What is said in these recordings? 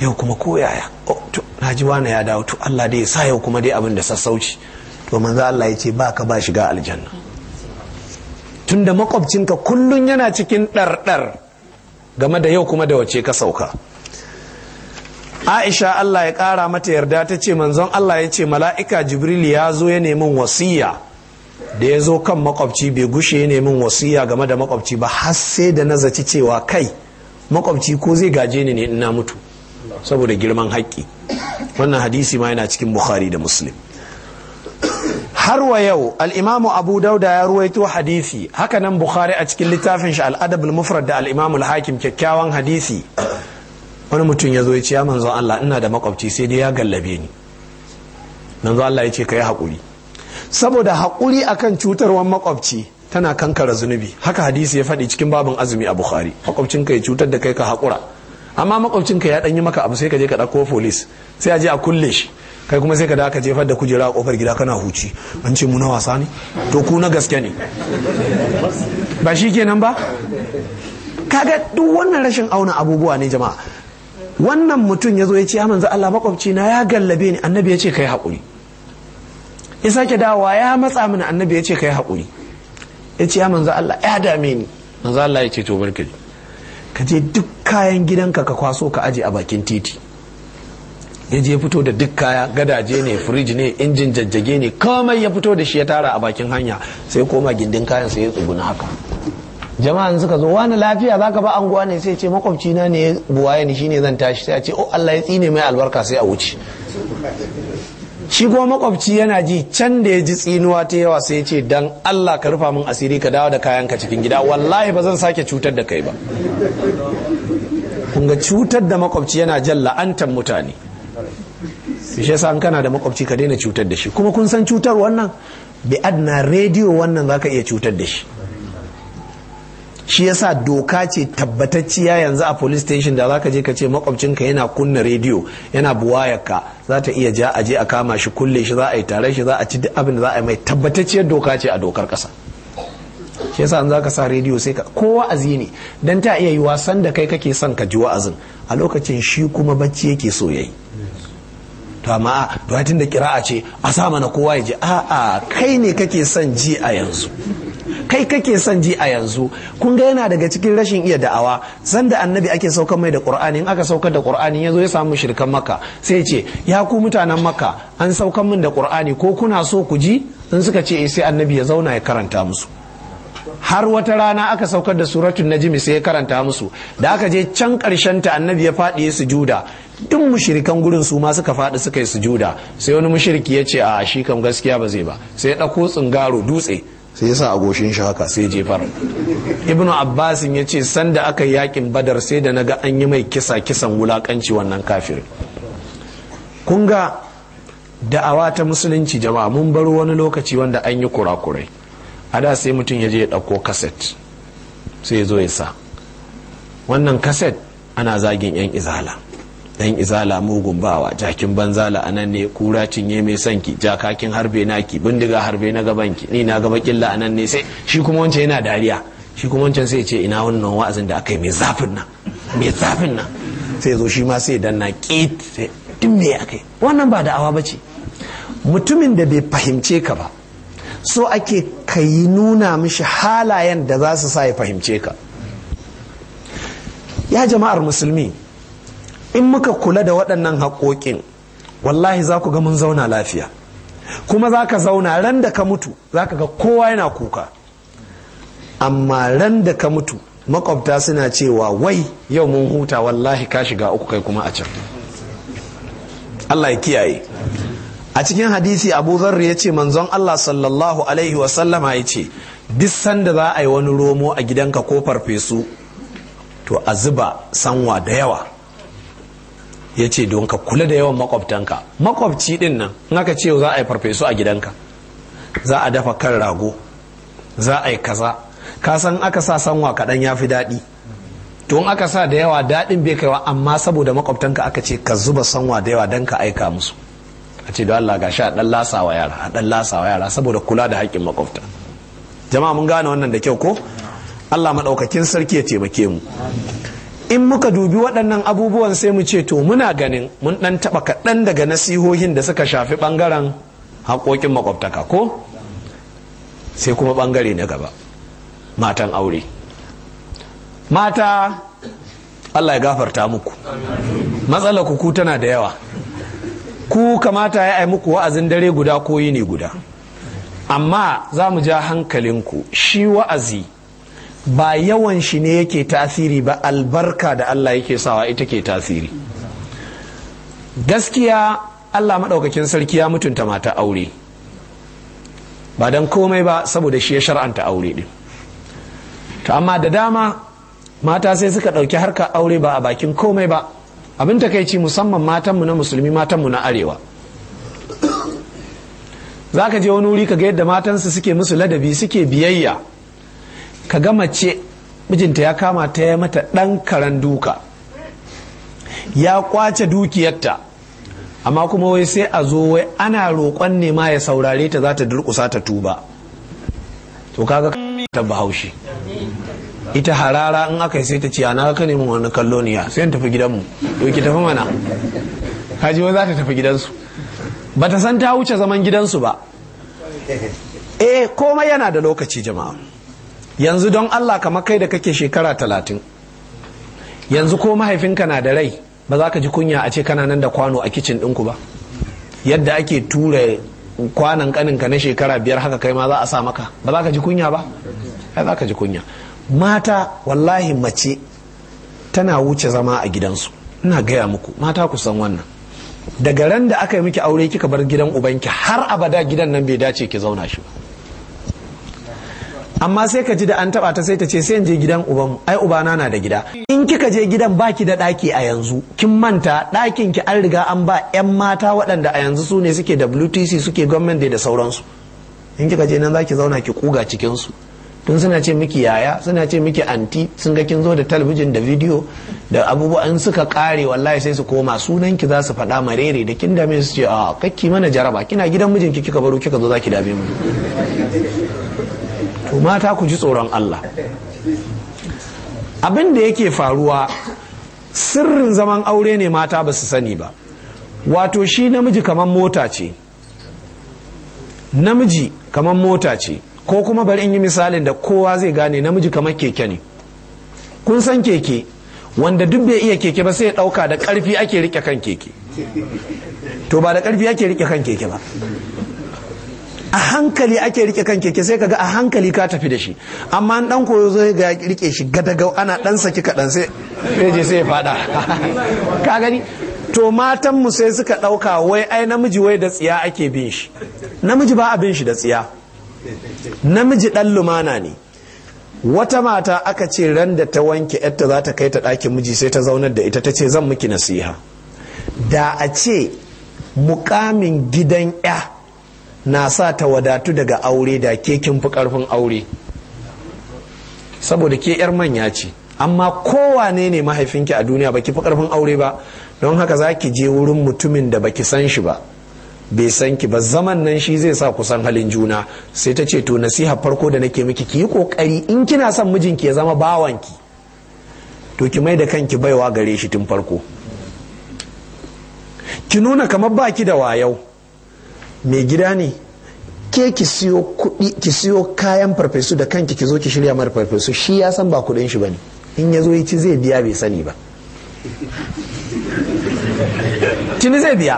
yau kuma ko yaya na ji wani ya dawo to Allah dai ya sa yau kuma dai abin da sassauci to manzo Allah ya ce ba ka ba shiga aljanna tunda makwabcinka kullun yana cikin ɗarɗar game da yau kuma da wace ka sauka Aisha Allah ya ƙara mata yarda ta ce manzon Allah ya ce mala'ika Jibril ya zo ya nemin wasiya da ya zo kan makwabci bai gushe ya nemin wasiya game da makwabci ba har sai da na zaci cewa kai makwabci ko zai gaje ni ne ina mutu saboda girman haƙƙi wannan hadisi ma yana cikin bukhari da muslim har wa yau al'imamu abu dauda ya ruwaito hadisi haka nan bukhari a cikin littafin shi al'adab mufrad da al'imamu hakim kyakkyawan hadisi wani mutum ya zo ya ce ya manzo Allah ina da makwabci sai dai ya gallabe ni manzo Allah ya ce ka yi haƙuri saboda haƙuri akan cutarwar makwabci tana kankara zunubi haka hadisi ya faɗi cikin babin azumi a bukhari makwabcinka ya cutar da kai ka haƙura amma makwabcinka ya ɗan yi maka abu sai ka je ka ɗauko folis sai a je a kulle shi kai kuma sai ka da ka jefar da kujera a kofar gida kana huci an ce mu na wasa ne to ku na gaske ne ba shi kenan ba kaga duk wannan rashin auna abubuwa ne jama'a wannan mutum ya zo ya ce ya manzo Allah makwabci na ya gallabe ni annabi ya ce kai haƙuri ya sake dawowa ya matsa mini annabi ya ce kai haƙuri ya ce ya manzo Allah ya dame ni manzo Allah ya ce to barka ka je duk kayan gidanka ka kwaso ka aje a bakin titi ya je fito da duk kaya gadaje ne firij ne injin jajjage ne komai ya fito da shi ya tara a bakin hanya sai koma gindin kayan sai ya tsuguna haka jama'an suka zo wani lafiya zaka ba anguwa ne sai ce makwabci na ne buwaye ni shine zan tashi sai a ce oh Allah ya tsine mai albarka sai a wuce shi kuma makwabci yana ji can da ya ji tsinuwa ta yawa sai ya ce dan Allah ka rufa min asiri ka dawo da kayanka cikin gida wallahi ba zan sake cutar da kai ba kun ga cutar da makwabci yana jan la'antar mutane shi yasa an kana da makwabci ka daina cutar da shi kuma kun san cutar wannan bi adna rediyo wannan zaka iya cutar da shi shi yasa doka ce tabbatacciya yanzu a police station da zaka je ka ce makwabcinka yana kunna rediyo yana buwayarka za ta iya ja a je a kama shi kulle shi za a yi tare shi za a ci duk abin da za a yi mai tabbatacciyar doka ce a dokar kasa shi yasa an zaka sa rediyo sai ka ko wa'azi ne dan ta iya yi wasan da kai kake son ka ji wa'azin a lokacin shi kuma bacci yake so yayi to amma a tun da kira'a ce a sa mana kowa ya ji a'a kai ne kake son ji a yanzu kai kake son ji a yanzu kun ga yana daga cikin rashin iya da'awa sanda annabi ake saukar mai da qur'ani in aka saukar da qur'ani yazo ya samu shirkan makka sai ce ya ku mutanen makka an saukar min da qur'ani ko kuna so ku ji in suka ce sai annabi ya zauna ya karanta musu har wata rana aka saukar da suratul najmi sai ya karanta musu da aka je can karshen ta annabi ya faɗi ya sujuda duk mushirikan gurin su ma suka faɗi suka yi sujuda sai wani mushriki ya ce a shi kam gaskiya ba zai ba sai ya ɗauko tsingaro dutse sai ya sa a goshin shi haka sai jefar ibnu abbasin ya ce sanda aka yi yakin badar sai da naga an yi mai kisa kisan wulakanci wannan kafirin kun ga da'awa ta musulunci jama'a mun bar wani lokaci wanda an yi kurakurai a da sai mutum ya je ya ɗauko kaset sai ya zo ya sa wannan kaset ana zagin 'yan izala yan izala mugun bawa jakin banzala anan ne kura cinye mai sanki jakakin harbe naki bindiga harbe na gabanki ni na gaba killa anan ne sai shi kuma wancan yana dariya shi kuma wancan sai ce ina wannan wa'azin da aka yi mai zafin nan mai zafin nan sai zo shi ma sai danna kit sai din me aka yi wannan ba da'awa ba ce mutumin da bai fahimce ka ba so ake ka yi nuna mishi halayen da za su sa ya fahimce ka ya jama'ar musulmi in muka kula da waɗannan haƙoƙin wallahi za ku ga mun zauna lafiya kuma za ka zauna ran da ka mutu za ka ga kowa yana kuka amma ran da ka mutu makwabta suna cewa wai yau mun huta wallahi ka shiga uku kai kuma a can Allah ya kiyaye a cikin hadisi abu zarri ya ce manzon Allah sallallahu alaihi wasallama ya ce duk sanda za a yi wani romo a gidanka ko farfesu to a zuba sanwa da yawa ya ce don ka kula da yawan makwabtanka makwabci din nan in aka ce za a yi farfesu a gidanka za a dafa kan rago za a yi kaza ka san aka sa sanwa kaɗan ya fi daɗi to in aka sa da yawa daɗin bai kaiwa amma saboda makwabtanka aka ce ka zuba sanwa da yawa don ka aika musu a ce da Allah ga sha ɗan lasawa yara a ɗan lasawa yara saboda kula da haƙƙin makwabta jama'a mun gane wannan da kyau ko Allah maɗaukakin sarki ya taimake mu in muka dubi waɗannan abubuwan sai mu ce to muna ganin mun ɗan taɓa kaɗan daga nasihohin da suka shafi ɓangaren haƙoƙin makwabtaka ko sai kuma ɓangare na gaba matan aure mata allah ya gafarta muku matsala ku tana da yawa ku kamata ya yi muku wa'azin dare guda ko yini guda amma za mu ja hankalinku shi wa'azi ba yawan shi ne yake tasiri ba albarka da Allah yake sawa ita ke tasiri gaskiya Allah maɗaukakin sarki ya mutunta mata aure ba don komai ba saboda shi ya shar'anta aure ɗin to amma da dama mata sai suka ɗauki harkar aure ba a bakin komai ba abin takaici musamman matanmu na musulmi matanmu na arewa za ka je wani wuri ka ga yadda matansu suke musu ladabi suke biyayya ka ga mace mijinta ya kama ta ya mata ɗan karan duka ya kwace dukiyarta amma kuma wai sai a zo wai ana roƙon nema ya saurare ta za ta durƙusa ta tuba to kaga ta bahaushe ita harara in aka yi sai ta ce ana ka neman wani kallo niya sai tafi gidanmu to ki tafi mana kaji wai za ta tafi gidansu ba ta san ta wuce zaman gidansu ba eh komai yana da lokaci jama'a yanzu don Allah kamar kai da kake shekara talatin yanzu ko mahaifinka na da rai ba za ka ji kunya a ce kana nan da kwano a kicin ɗinku ba yadda ake tura kwanan kaninka na shekara biyar haka kai ma za a sa maka ba za ka ji kunya ba ai za ka ji kunya mata wallahi mace tana wuce zama a gidansu ina gaya muku mata ku san wannan daga ran da aka yi miki aure kika bar gidan ubanki har abada gidan nan bai dace ki zauna shi ba amma sai ka ji da an taba ta sai ta ce sai in je gidan uban ai ubana na da gida in kika je gidan baki da daki a yanzu kin manta dakin ki an riga an ba yan mata waɗanda a yanzu su ne suke WTC suke gwamnati da sauransu in kika je nan zaki zauna ki kuga cikin su tun suna ce miki yaya suna ce miki anti sun ga kin zo da talabijin da bidiyo da abubuwa in suka kare wallahi sai su koma sunan ki za su faɗa marere da kin dame su ce a kakki mana jaraba kina gidan mijinki kika baro kika zo zaki dame mu to mata ku ji tsoron Allah abin da yake faruwa sirrin zaman aure ne mata ba su sani ba wato shi namiji kamar mota ce namiji kamar mota ce ko kuma bari in yi misalin da kowa zai gane namiji kamar keke ne kun san keke wanda duk bai iya keke ba sai ya dauka da karfi ake rike kan keke to ba da karfi ake rike kan keke ba a hankali ake rike kan keke sai kaga a hankali ka tafi da shi amma an dan koyo zai ga rike shi gadagau ana dan saki kadan sai je sai ya fada ka gani to matan mu sai suka dauka wai ai namiji wai da tsiya ake bin shi namiji ba a bin shi da tsiya namiji dan lumana ne wata mata aka ce ran da ta wanke yarta za ta kai ta ɗakin miji sai ta zaunar da ita ta ce zan miki nasiha da a ce mukamin gidan ya na sa ta wadatu daga aure da ke kin fi karfin aure saboda ke yar manya ce amma kowane ne mahaifinki a duniya baki fi karfin aure ba don haka za ki je wurin mutumin da baki san shi ba bai san ki ba zaman nan shi zai sa kusan halin juna sai ta ce to nasiha farko da nake miki ki yi kokari in kina son mijinki ya zama bawanki to ki mai da kanki baiwa gare shi tun farko ki nuna kamar baki da wayau mai gida ne ke ki siyo kuɗi ki siyo kayan farfesu da kanki ki zo ki shirya mara farfesu shi ya san ba kuɗin shi bane in ya zo ya ci zai biya bai sani ba tuni zai biya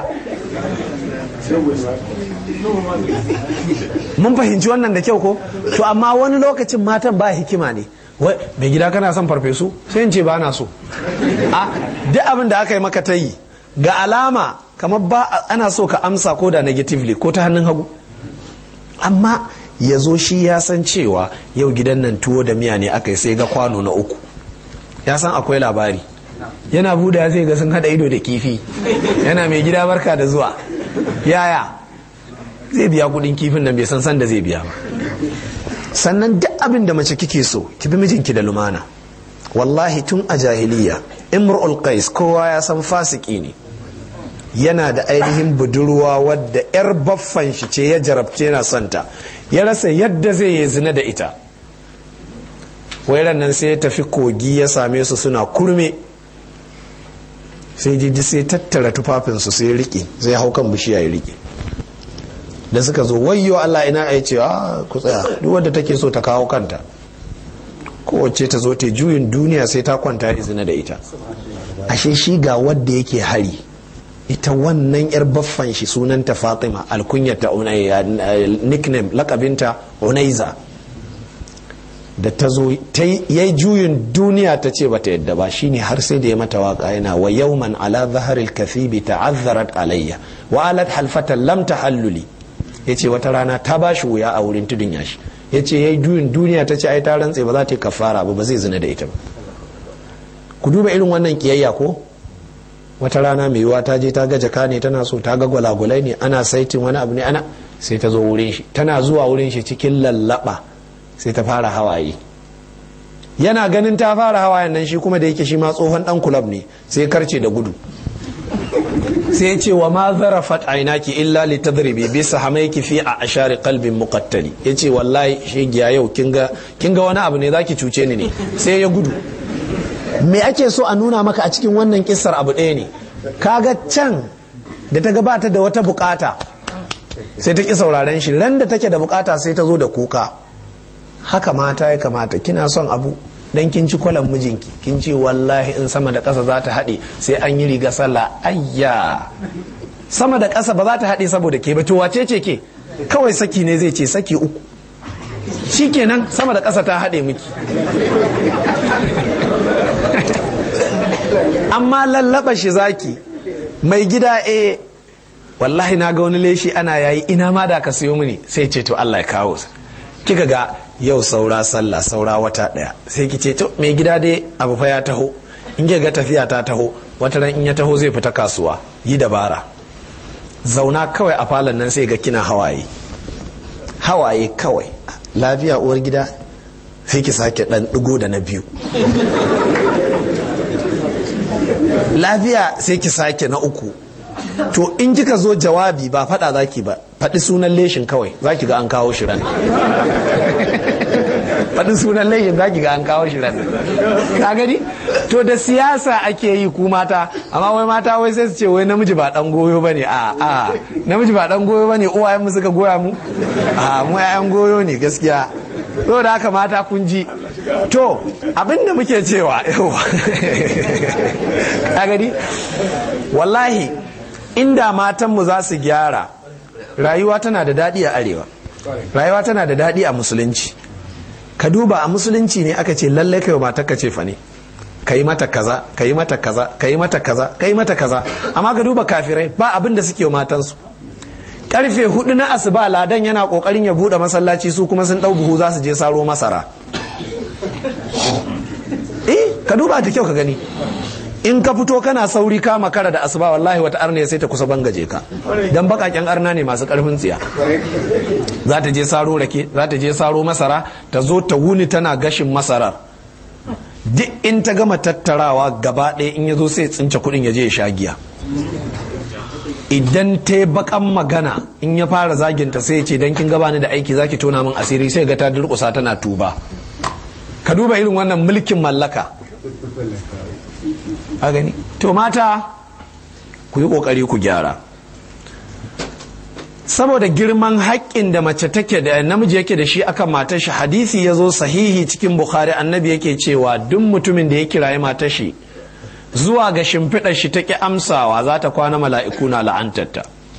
mun fahimci wannan da kyau ko to amma wani lokacin matan ba hikima ne wai mai gida kana son farfesu sai in ce ba na so a duk abin da aka yi maka ta yi ga alama kamar ba ana so ka amsa ko da negatively ko ta hannun hagu amma ya zo shi ya san cewa yau gidan nan tuwo da miya ne aka yi sai ga kwano na uku ya san akwai labari yana buda zai ga sun hada ido da kifi yana mai gida barka da zuwa yaya zai biya kudin kifin nan bai san san da zai biya ba sannan duk abin da mace kike so ki bi mijinki da lumana wallahi tun a jahiliya imrul qais kowa ya san fasiki ne yana da ainihin budurwa wadda yar baffan shi ce ya jarabce yana santa ya rasa yadda zai yi zina da ita wairan nan sai ya tafi kogi ya same su suna kurme sai ji sai tattara tufafinsu sai riƙe sai hau kan bishiya ya riƙe da suka zo wayyo Allah ina ya ce a ku tsaya duk wanda take so ta kawo kanta kowace ta zo ta juyin duniya sai ta kwanta izina da ita ashe shi ga wadda yake hari ita wannan yar baffan shi sunanta fatima alkunyata nickname lakabinta unaiza da ta zo yayi juyin duniya ta ce bata yadda ba shine har sai da ya mata waka yana wa yawman ala zaharil kathibi ta'azzarat alayya wa alat halfatan lam tahalluli yace wata rana ta bashi wuya a wurin tudun yashi yace yayi juyin duniya ta ce ai ta rantse ba za ta yi kafara ba ba zai zina da ita ba ku duba irin wannan kiyayya ko wata rana mai yiwuwa ta je ta ga jaka ne tana so ta ga gwalagwalai ne ana saitin wani abu ne ana sai ta zo wurin shi tana zuwa wurin shi cikin lallaba sai ta fara hawaye yana ganin ta fara hawayen nan shi kuma da yake shi ma tsohon dan kulab ne sai karce da gudu sai ya ce wa ma zarafat ainaki illa li tadribi bi sahamaiki fi a ashari qalbin muqattali yace wallahi shegiya yau kinga kinga wani abu ne zaki cuce ni ne sai ya gudu me ake so a nuna maka a cikin wannan kissar abu ɗaya ne kaga can da ta gabata da wata bukata sai ta ki sauraren shi ran da take da bukata sai ta zo da kuka haka mata ya kamata kina son abu dan kin ci kwalan mijinki kin ce wallahi in sama da ƙasa za ta haɗe sai an yi riga sallah ayya sama da ƙasa ba za ta haɗe saboda ke ba to wace ce ke kawai saki ne zai ce saki uku shikenan sama da ƙasa ta haɗe miki amma lallaba shi zaki mai gida e wallahi na ga wani leshi ana yayi ina ma da ka siyo mini sai ce to Allah ya kawo kika ga yau saura sallah saura wata daya sai ki ce to mai gida dai abu fa ya taho in ga tafiya ta taho wata ran in ya taho zai fita kasuwa yi dabara zauna kawai a falon nan sai ga kina hawaye hawaye kawai lafiya uwar gida sai ki sake dan digo da na biyu lafiya sai ki sake na uku to in kika zo jawabi ba fada zaki ba faɗi sunan leshin kawai zaki ga an kawo shi ran faɗi sunan leshin zaki ga an kawo shi ran ka gani to da siyasa ake yi ku mata amma wai mata wai sai su ce wai namiji ba dan goyo bane a a namiji ba dan goyo bane uwayen mu suka goya mu a mu yayan goyo ne gaskiya da haka mata kun ji to abinda muke cewa yawa gani wallahi inda matanmu za su gyara rayuwa tana da daɗi a arewa rayuwa tana da daɗi a musulunci ka duba a musulunci ne aka ce lallai kai wa matar ka ce fa ne ka yi mata kaza ka yi mata kaza ka yi mata kaza ka yi mata kaza amma ka duba kafirai ba abin da suke wa matansu karfe hudu na asuba ladan yana kokarin ya bude masallaci su kuma sun dau buhu za su je saro masara eh ka duba da kyau ka gani in ka fito kana sauri ka makara da asuba wallahi wata arna sai ta kusa bangaje ka dan bakaken arna ne masu karfin tsiya za ta je saro rake za ta je saro masara ta zo ta wuni tana gashin masarar duk in ta gama tattarawa gaba ɗaya in ya zo sai tsince kuɗin ya je ya sha giya idan ta yi bakan magana in ya fara zaginta sai ce dan kin gabani da aiki zaki tona min asiri sai ga ta durƙusa tana tuba ka duba irin wannan mulkin mallaka a gani to mata ku yi ƙoƙari ku gyara saboda girman haƙƙin da mace take da namiji yake da shi akan matar shi hadisi ya zo sahihi cikin bukhari annabi yake cewa duk mutumin da ya kirayi matar shi zuwa ga shimfiɗar shi ta ƙi amsawa za ta kwana mala'iku na la'antarta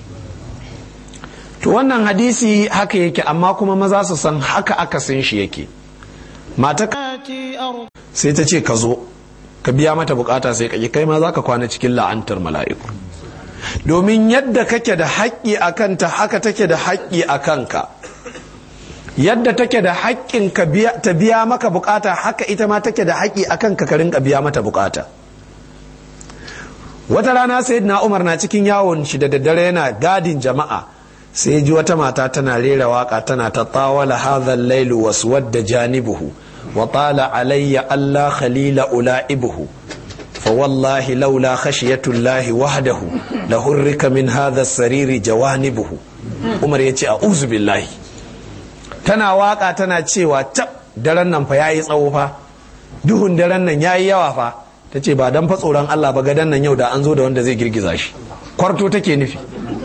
to wannan hadisi haka yake amma kuma maza su san haka akasin shi yake mata sai ta ce ka zo ka biya mata bukata sai ka kai ma za ka kwana cikin la'antar mala'iku domin yadda kake da haƙƙi a kanta haka take da haƙƙi a kanka yadda take da haƙƙin ta biya maka bukata haka ita ma take da haƙƙi a kanka ka rinka biya mata bukata wata rana sayyidina umar na cikin yawon shi da daddare yana gadin jama'a sai ji wata mata tana rera waka tana ta tawala hadha lailu waswadda janibuhu wa tala alayya alla khalila ulaibuhu fa wallahi laula khashiyatullahi wahdahu la hurrika min hadha sariri jawanibuhu umar yace a'udhu billahi tana waka tana cewa tab daren nan fa yayi tsawo fa duhun daren nan yayi yawa fa ta ce ba dan fa tsoron Allah ba gadan nan yau da an zo da wanda zai girgiza shi kwarto take nufi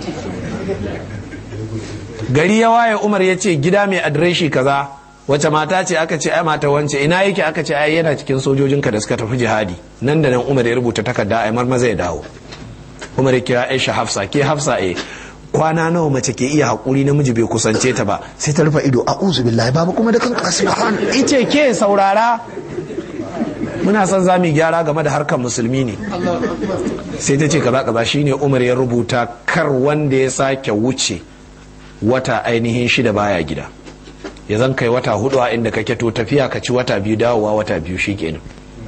gari ya waye umar ya ce gida mai adireshi kaza wace mata ce aka ce ai mata wance ina yake aka ce ai yana cikin sojojinka da suka tafi jihadi nan da nan umar ya rubuta takarda ai marmaza ya dawo umar ya kira aisha hafsa ke hafsa eh kwana nawa mace ke iya haƙuri namiji bai kusance ta ba sai ta rufe ido a'udhu billahi babu kuma da kanka subhan ice ke saurara muna son za mu gyara game da harkar musulmi ne sai ta ce kaza kaza shine umar ya rubuta kar wanda ya sake wuce wata ainihin shida baya gida ya zan kai wata hudu a inda kake to tafiya ka ci wata biyu dawowa wata biyu shikenan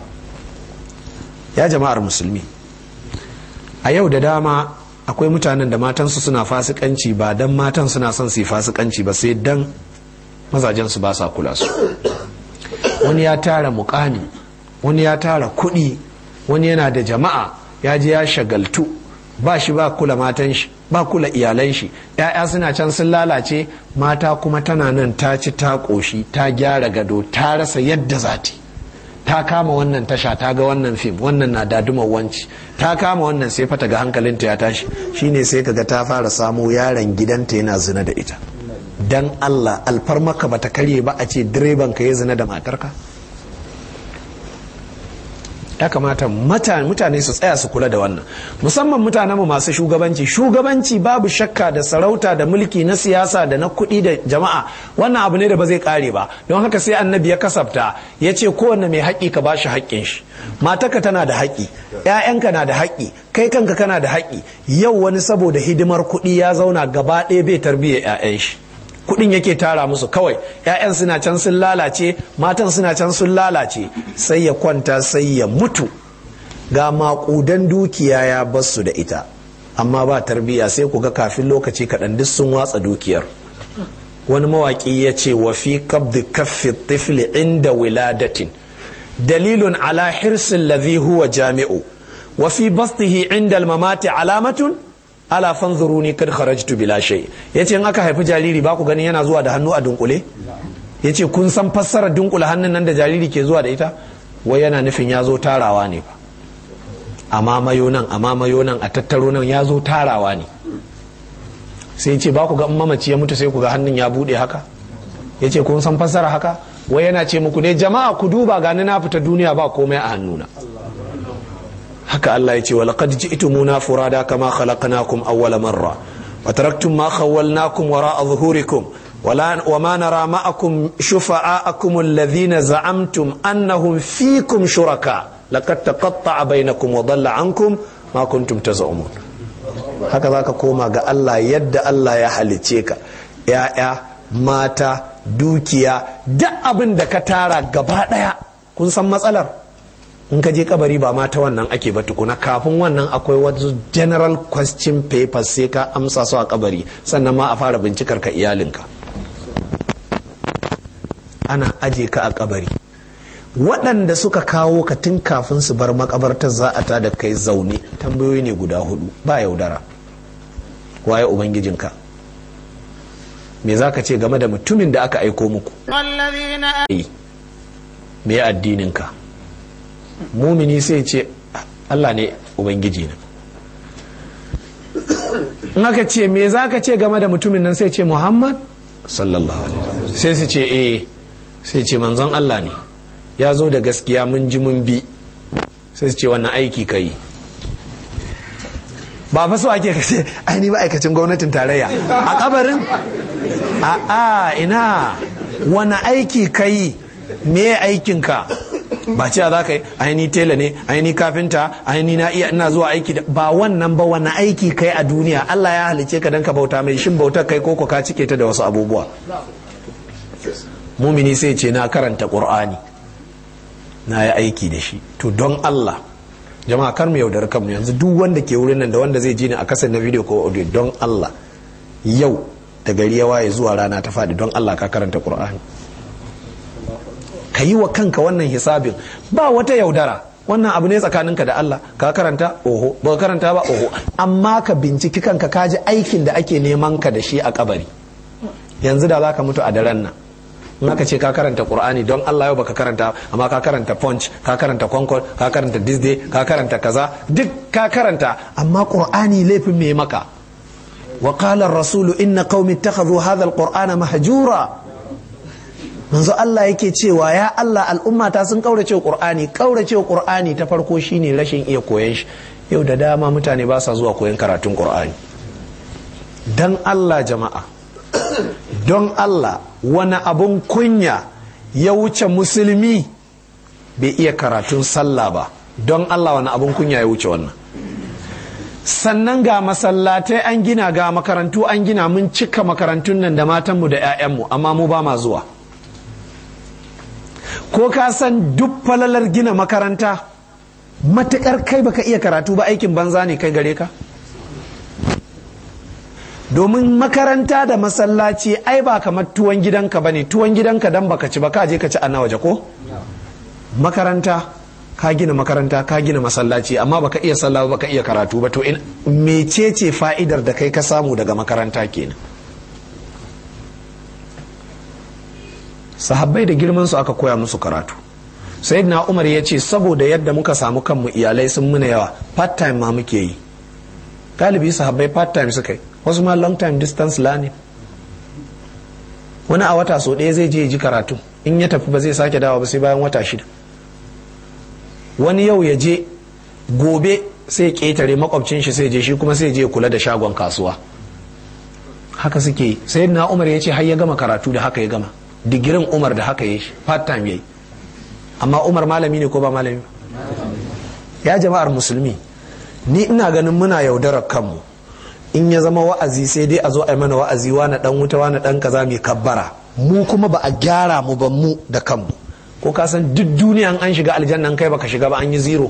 ya jama'ar musulmi a yau da dama akwai mutanen da matansu suna fasikanci ba dan matan suna son su yi fasikanci ba sai dan mazajensu ba sa kula su wani ya tara mukami wani ya tara kuɗi wani yana da jama'a ya je ya shagaltu ba shi ba kula matan shi ba kula iyalan shi ya'ya suna can sun lalace mata kuma tana nan ta ci ta ƙoshi ta gyara gado ta rasa yadda za ta ta kama wannan tasha ta ga wannan fim wannan na dadumar wanci ta kama wannan sai fata ga hankalinta ya tashi shine sai kaga ta fara samo yaron gidanta yana zina da ita dan Allah alfarmaka bata karye ba a ce direban ka ya zina da matarka ya kamata mutane su tsaya su kula da wannan musamman mutanen mu masu shugabanci shugabanci babu shakka da sarauta da mulki na siyasa da na kuɗi da jama'a wannan abu ne da ba zai kare ba don haka sai annabi ya kasafta ya ce kowanne mai haƙƙi ka bashi haƙƙin shi matarka tana da haƙƙi ƴaƴanka na da haƙƙi kai kanka kana da haƙƙi yau wani saboda hidimar kuɗi ya zauna gaba ɗaya bai tarbiyyar ƴaƴan shi kudin yake tara musu kawai 'ya'yan suna can sun lalace matan suna can sun lalace sai ya kwanta sai ya mutu ga makudan dukiya ya basu da ita amma ba tarbiyya sai ku ga kafin lokaci kaɗan duk sun watsa dukiyar wani mawaƙi ya ce wa fi kabdi kaffi tifli inda wiladatin dalilun ala hirsin ladhi huwa jami'u wa fi bastihi inda mamati alamatun ala fanzuruni kad kharajtu bila shay yace in aka haifi jariri ba ku ganin yana zuwa da hannu a dunkule yace kun san fassarar dunkule hannun nan da jariri ke zuwa da ita wai yana nufin ya zo tarawa ne fa amma mayo nan amma mayo nan a tattaro nan ya zo tarawa ne sai yace ba ku ga mamaci ya mutu sai ku ga hannun ya bude haka yace kun san fassara haka wai yana ce muku ne jama'a ku duba gani na fita duniya ba komai a hannuna haka Allah ya ce wa laqad ji'tumuna furada kama khalaqnakum awwala marra wa taraktum ma khawwalnakum wara'a zuhurikum wa ma nara ma'akum shufa'akum alladhina za'amtum annahum fikum shuraka laqad taqatta'a bainakum wa dhalla ankum ma kuntum taz'umun haka zaka koma ga Allah yadda Allah ya halice ka ya'ya mata dukiya duk abin da ka tara gaba daya kun san matsalar in ka je kabari ba ma ta wannan ake ba tukuna kafin wannan akwai wasu general question papers sai ka amsa su a kabari sannan ma a fara bincikar ka iyalinka ana aje ka a kabari waɗanda suka kawo ka tun kafin su bar makabartar za a ta da kai zaune tambayoyi ne guda hudu ba yaudara waye ubangijinka me za ka ce game da mutumin da aka aiko muku me addininka mumini sai ce Allah ne ubangiji na in aka ce me za ka ce game da mutumin nan sai ce muhammad sallallahu alaihi sai su ce eh sai ce manzon Allah ne ya zo da gaskiya mun ji mun bi sai su ce wannan aiki ka yi ba fa so ake kace ai ni ma'aikacin gwamnatin tarayya a kabarin a a ina wani aiki ka yi me aikinka ba cewa za ka yi aini tela ne aini kafinta aini na iya ina zuwa aiki ba wannan ba wani aiki kai a duniya Allah ya halice ka dan ka bauta mai shin bautar kai koko ka cike ta da wasu abubuwa mumini sai ce na karanta qur'ani na yi aiki da shi to don Allah jama'a kar mu yaudar kanmu yanzu duk wanda ke wurin nan da wanda zai ji ni a kasar na video ko audio don Allah yau da gari ya waye zuwa rana ta faɗi don Allah ka karanta qur'ani ka yi wa kanka wannan hisabin ba wata yaudara wannan abu ne tsakaninka da Allah ka karanta oho ba ka karanta ba oho amma ka binciki kanka ka ji aikin da ake neman ka da shi a kabari yanzu da za ka mutu a daren nan in aka ce ka karanta qur'ani don Allah yau baka karanta amma ka karanta punch ka karanta concord ka karanta disney ka karanta kaza duk ka karanta amma qur'ani laifin me maka wa qala ar-rasul inna qaumi ittakhadhu hadha al-qur'ana mahjura manzo Allah yake cewa ya Allah al'ummata sun kaurace qur'ani kaurace qur'ani ta farko shine rashin iya koyon shi yau da dama mutane ba sa zuwa koyon karatun qur'ani dan Allah jama'a don Allah wani abun kunya ya wuce musulmi bai iya karatun sallah ba don Allah wani abun kunya ya wuce wannan sannan ga masallatai an gina ga makarantu an gina mun cika makarantun nan da matanmu da 'ya'yanmu amma mu ba ma zuwa ko ka san duk falalar gina makaranta matukar kai baka iya karatu ba aikin banza ne kai gare ka domin makaranta da masallaci ai ba kamar tuwon gidanka ba ne tuwon gidanka dan baka ci ba ka je ka ci a na waje ko makaranta ka gina makaranta ka gina masallaci amma baka iya sallah baka iya karatu ba to in mecece fa'idar da kai ka samu daga makaranta kenan sahabbai da girman su aka koya musu karatu sayyidina umar ya ce saboda yadda muka samu kanmu iyalai sun muna yawa part time ma muke yi galibi sahabbai part time suka yi wasu ma long time distance learning wani a wata so ɗaya zai je ji karatu in ya tafi ba zai sake dawa ba sai bayan wata shida wani yau ya je gobe sai ƙetare makwabcin shi sai je shi kuma sai je kula da shagon kasuwa haka suke yi sai na umar ya ce har ya gama karatu da haka ya gama digirin umar da haka ya shi part time ya yi amma umar malami ne ko ba malami ya jama'ar musulmi ni ina ganin muna yaudarar kanmu in ya zama wa'azi sai dai a zo a yi mana wa'azi wani dan wuta wani dan kaza mai kabbara mu kuma ba a gyara mu ba mu da kanmu ko ka san duk duniya an shiga aljannan kai baka shiga ba an yi zero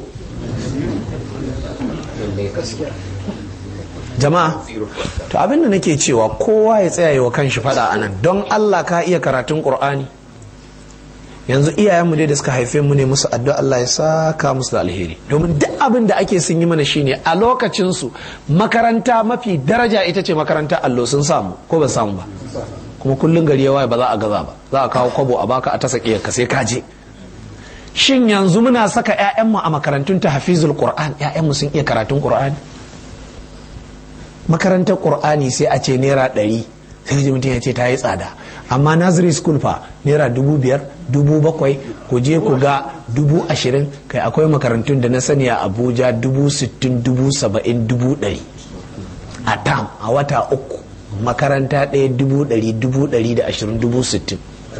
jama'a to abin da nake cewa kowa ya tsaya wa kanshi fada anan don Allah ka iya karatun Qur'ani yanzu iyayenmu dai da suka haife mu ne musu addu'a Allah ya saka musu da alheri domin duk abin da ake sun yi mana shine a lokacin su makaranta mafi daraja ita ce makaranta allo sun samu ko ba samu ba kuma kullun gari ya waye ba za a gaza ba za a kawo kwabo a baka a ta sake ka sai ka je shin yanzu muna saka 'ya'yanmu a makarantun ta hafizul qur'an 'ya'yanmu sun iya karatun qur'ani makarantar qur'ani sai a ce naira ɗari sai ji mutum ya ce ta yi tsada amma nursery school fa naira dubu biyar dubu bakwai ku je ku ga dubu ashirin kai akwai makarantun da na sani a abuja dubu sittin dubu saba'in dubu ɗari a tam a wata uku makaranta ɗaya dubu ɗari dubu ɗari da ashirin dubu sittin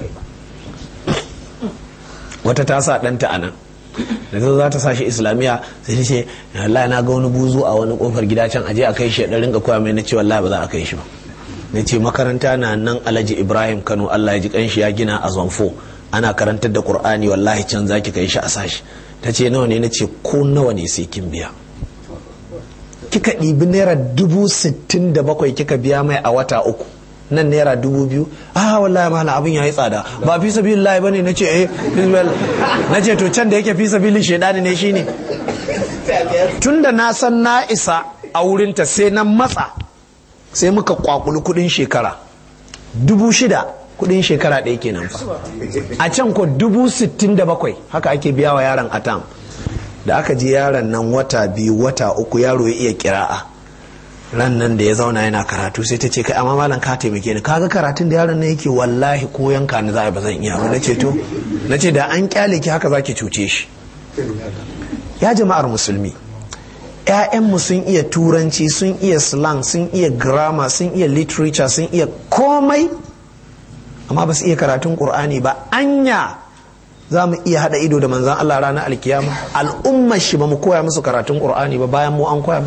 wata ta sa ɗanta a nan da ta za ta sa shi islamiyya sai ta ce wallahi na ga wani buzu a wani kofar gida can aje a kai shi da rinka koya mai na ce wallahi ba za a kai shi ba na ce makaranta na nan alhaji ibrahim kano allah ya ji kanshi ya gina a zonfo ana karantar da qur'ani wallahi can zaki kai shi a sashi ta ce nawa ne na ce ko nawa ne sai kin biya kika ɗibi naira dubu sittin da bakwai kika biya mai a wata uku nan naira dubu biyu ah wallahi malam abin yayi tsada ba fi sabilillahi bane nace eh nace to can da yake fi sabilin shedani ne shine tunda na san na isa a wurinta sai na matsa sai muka kwakuli kudin shekara dubu shida kudin shekara ɗaya kenan fa a can ko dubu sittin da bakwai haka ake biya wa yaron atam da aka je yaron nan wata biyu wata uku yaro ya iya kira'a ran nan da ya zauna yana karatu sai ta ce kai amma malam ka taimake ni kaga karatun da yaron nan yake wallahi ko yanka ni za a ba zan iya ba nace to nace da an kyale ki haka zaki cuce shi ya jama'ar musulmi ‘ya'yanmu sun iya turanci sun iya slang sun iya grammar sun iya literature sun iya komai amma ba su iya karatun ƙur'ani ba anya za mu iya haɗa ido da manzan Allah ranar alkiyama al'ummar shi ba mu koya musu karatun ƙur'ani ba bayan mu an koya mu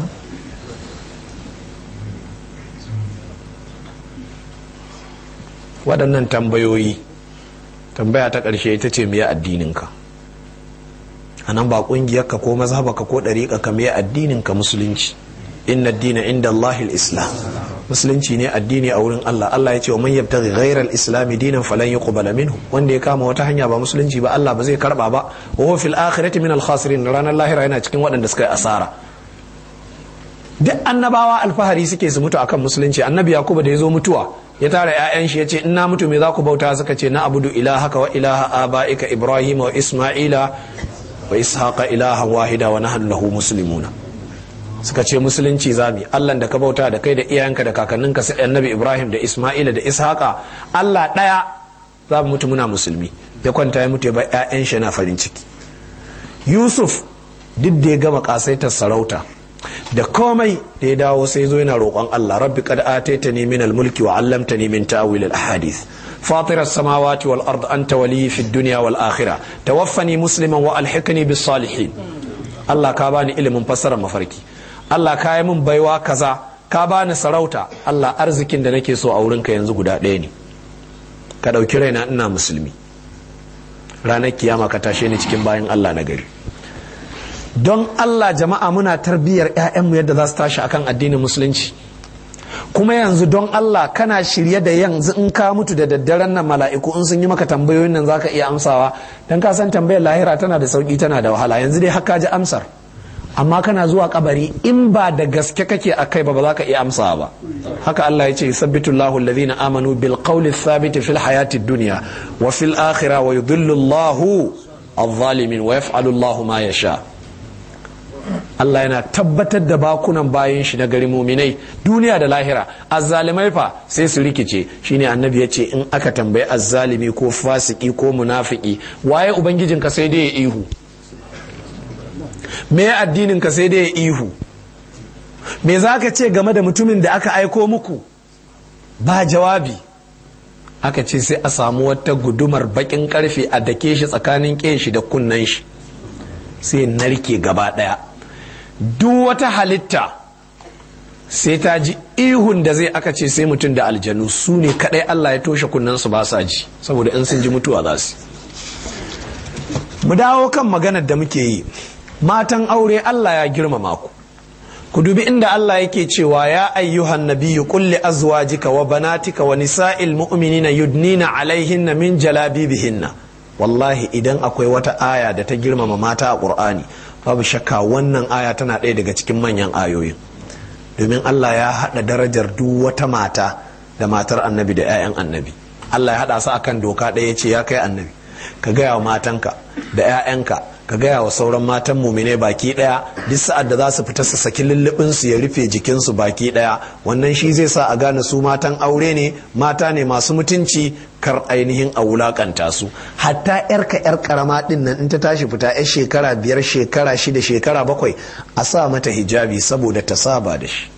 waɗannan tambayoyi tambaya ta ƙarshe ita ce me addininka a nan ba ƙungiyarka ko mazhabaka ko ɗariƙa ka me addininka musulunci inna dina inda Allah islam musulunci ne addini a wurin Allah Allah ya ce wa man yabtaghi ghayra al-islam dinan falan yuqbala minhu wanda ya kama wata hanya ba musulunci ba Allah ba zai karba ba wa huwa fil akhirati min al-khasirin ranar lahira yana cikin waɗanda suka yi asara duk annabawa alfahari suke su mutu akan musulunci annabi yakuba da ya zo mutuwa ya tara 'ya'yan shi ya ce ina mutu me za ku bauta suka ce na abudu ilahaka wa ilaha aba'ika ibrahim wa isma'ila wa ishaqa ilahan wahida wa nahnu lahu muslimuna suka ce musulunci zami Allah da ka bauta da kai da iyayenka da kakanninka sai annabi ibrahim da isma'ila da ishaqa Allah daya za mu mutu muna musulmi ya kwanta ya mutu ya bar 'ya'yan shi na farin ciki yusuf duk da ya gama kasaitar sarauta da komai da ya dawo sai zo yana roƙon Allah rabbi qad ataitani min al-mulki wa 'allamtani min ta'wil al-ahadith فاطر السماوات والأرض أنت ولي في الدنيا والآخرة توفني مسلما وألحقني بالصالحين الله كاباني إلي من فسر مفركي الله كاي من بيوا كذا كاباني سراوتا الله أرزكين da nake so a wurinka yanzu guda ɗaya ne ka ɗauki raina ina musulmi ranar kiyama ka tashe ni cikin bayan Allah na gari don Allah jama'a muna tarbiyyar 'ya'yanmu yadda za su tashi akan addinin musulunci kuma yanzu don Allah kana shirye da yanzu in ka mutu da daddaren nan mala'iku in sun yi maka tambayoyin nan zaka iya amsawa don ka san tambayar lahira tana da sauki tana da wahala yanzu dai haka ji amsar amma kana zuwa kabari in ba da gaske kake a kai ba ba za ka iya amsawa ba haka Allah ya ce sabbitu Allahu alladhina amanu bil qawli thabit fil hayati dunya wa fil akhirah wa yudhillu Allahu adh-dhalimin wa yaf'alu Allahu ma yasha Allah yana tabbatar da bakunan bayan shi na gari muminai duniya da lahira azzalimai fa sai su rikice shine annabi ya ce in aka tambayi azzalimi ko fasiki ko munafiki waye ubangijin ka sai dai ya ihu me addinin ka sai dai ya ihu me za ka ce game da mutumin da aka aiko muku ba jawabi aka ce sai a samu wata gudumar bakin karfe a dake shi tsakanin shi da kunnen shi sai narke gaba daya duk wata halitta sai ta ji ihun da zai aka ce sai mutum da aljanu su ne kadai Allah ya toshe su ba sa ji saboda in sun ji mutuwa za su mu dawo kan maganar da muke yi matan aure Allah ya girmama ku ku dubi inda Allah yake cewa ya ayyuhan nabiyyu qul li azwajika wa banatika wa nisa'il mu'minina yudnina alaihinna min jalabibihinna wallahi idan akwai wata aya da ta girmama mata a ƙur'ani babu shakka wannan aya tana ɗaya daga cikin manyan ayoyin domin Allah ya haɗa darajar duk wata mata da matar annabi da 'ya'yan annabi Allah ya haɗa su akan doka ɗaya ce ya kai annabi ka gaya wa matanka da 'ya'yanka ka gaya wa sauran matan mumine baki ɗaya duk sa'ad da za su fita su saki lullubin su ya rufe jikinsu baki ɗaya wannan shi zai sa a gane su matan aure ne mata ne masu mutunci kar ainihin a wulakanta su hatta yarka yar karama din nan in ta tashi fita yar shekara biyar shekara shida shekara bakwai a sa mata hijabi saboda ta saba da shi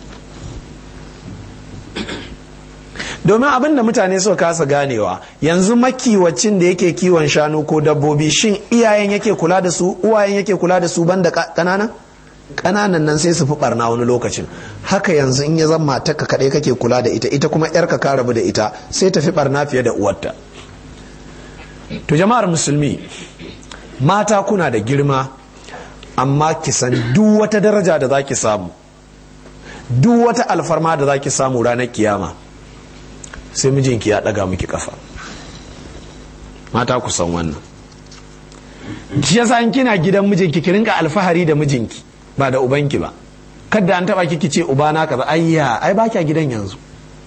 domin abin da mutane suka kasa ganewa yanzu makiwacin da yake kiwon shanu ko dabbobi shin iyayen yake kula da su uwayen yake kula da su banda kanana kananan nan sai su fi barna wani lokacin haka yanzu in ya zama matarka kaɗai kake kula da ita ita kuma yarka ka rabu da ita sai ta fi barna fiye da uwarta to jama'ar musulmi mata kuna da girma amma ki san duk wata daraja da za ki samu duk wata alfarma da za ki samu ranar kiyama sai mijinki ya ɗaga miki kafa mata ku san wannan shi yasa in kina gidan mijinki ki rinka alfahari da mijinki ba da ubanki ba kadda an taba kiki ce ubana kaza ayya ai ba kya gidan yanzu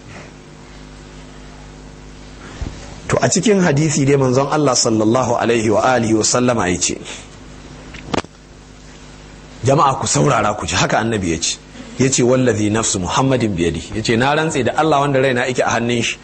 to a cikin hadisi dai manzon Allah sallallahu alaihi wa alihi wa sallama ya ce jama'a ku saurara ku ji haka annabi ya ce ya ce wallazi nafsu muhammadin biyadi ya ce na rantse da Allah wanda raina yake a hannun shi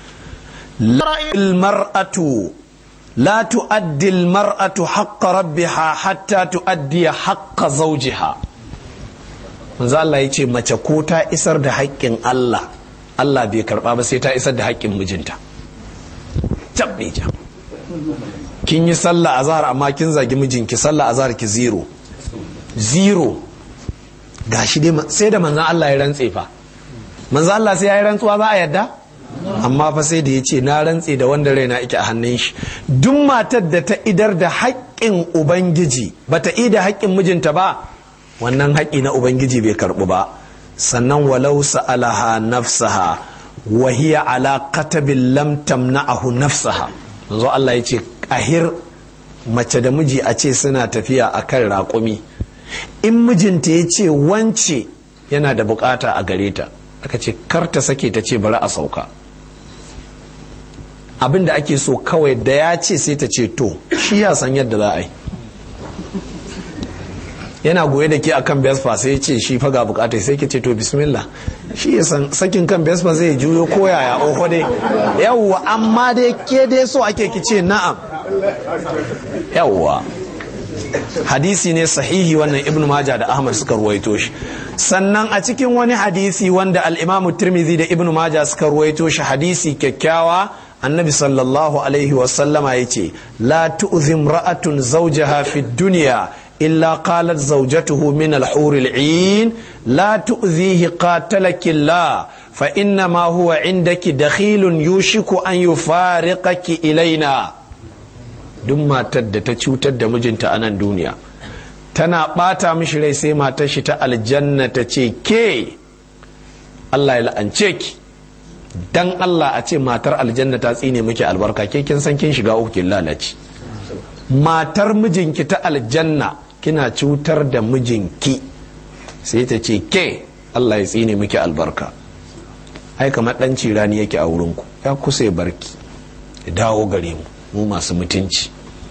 mar'atu la tu'addi al-mar'atu haqqa rabbiha hatta tu'addi haqqa zawjiha manzo Allah ya ce mace ko ta isar da haƙƙin Allah Allah bai karɓa ba sai ta isar da haƙƙin mijinta tabbija kin yi sallah azhar amma kin zagi mijinki sallah azhar ki zero zero gashi dai sai da manzon Allah ya rantse fa manzon Allah sai ya yi rantsuwa za a yadda amma fa sai da ya ce na rantse da wanda raina ike a hannun shi duk matar da ta idar da haƙƙin ubangiji bata ida haƙƙin mijinta ba wannan haƙƙi na ubangiji bai karɓu ba sannan walau sa'alaha nafsaha wa hiya ala qatabin lam tamna'ahu nafsaha manzo Allah ya ce ahir mace da miji a ce suna tafiya akan raƙumi in mijinta ya ce wance yana da bukata a gare ta aka ce kar ta sake ta ce bari a sauka abin da ake so kawai da ya ce sai ta ce to shi ya san yadda za a yi yana goye da ke a kan vespa sai ya ce shi faga bukatai sai ke ce to bismillah shi ya san sakin kan vespa zai juyo ko yaya oho dai yawwa amma dai ke dai so ake ki ce na'am yawwa hadisi ne sahihi wannan ibn maja da ahmad suka ruwaito shi sannan a cikin wani hadisi wanda al-imamu tirmidhi da ibn maja suka ruwaito shi hadisi kyakkyawa annabi sallallahu alaihi wasallama ya ce la tu'zim ra'atun zawjaha fi dunya illa qalat zawjatuhu min al-hur al-'in la tu'zihi qatalaki Allah fa inna ma huwa indaki dakhilun yushiku an yufariqaki ilaina duk matar da ta cutar da mijinta a nan duniya tana bata mishi rai sai matar shi ta aljanna ta ce ke Allah ya la'ance ki dan Allah a ce matar aljanna ta tsine miki albarka ke kin san kin shiga uku kin lalace matar mijinki ta aljanna kina cutar da mijinki sai ta ce ke Allah ya tsine miki albarka ai kamar dan cirani yake a wurinku ya kusa ya barki ya dawo gare mu mu masu mutunci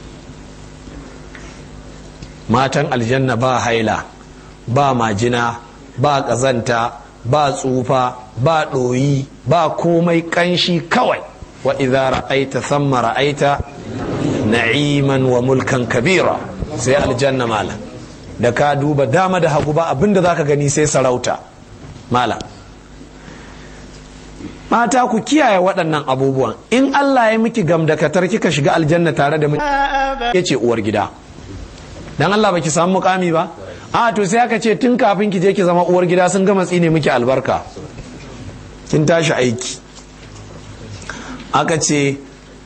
matan aljanna ba haila ba majina ba ƙazanta ba tsufa ba ɗoyi ba komai ƙanshi kawai wa idza ra'aita thamma ra'aita na'iman wa mulkan kabira sai aljanna malam da ka duba dama da hagu ba abinda zaka gani sai sarauta malam mata ku kiyaye waɗannan abubuwan in Allah ya miki gamdakatar kika shiga aljanna tare da ya ce uwar gida dan Allah baki samu mukami ba a to sai aka ce tun kafin ki je ki zama uwar gida sun gama tsine miki albarka kin tashi aiki aka ce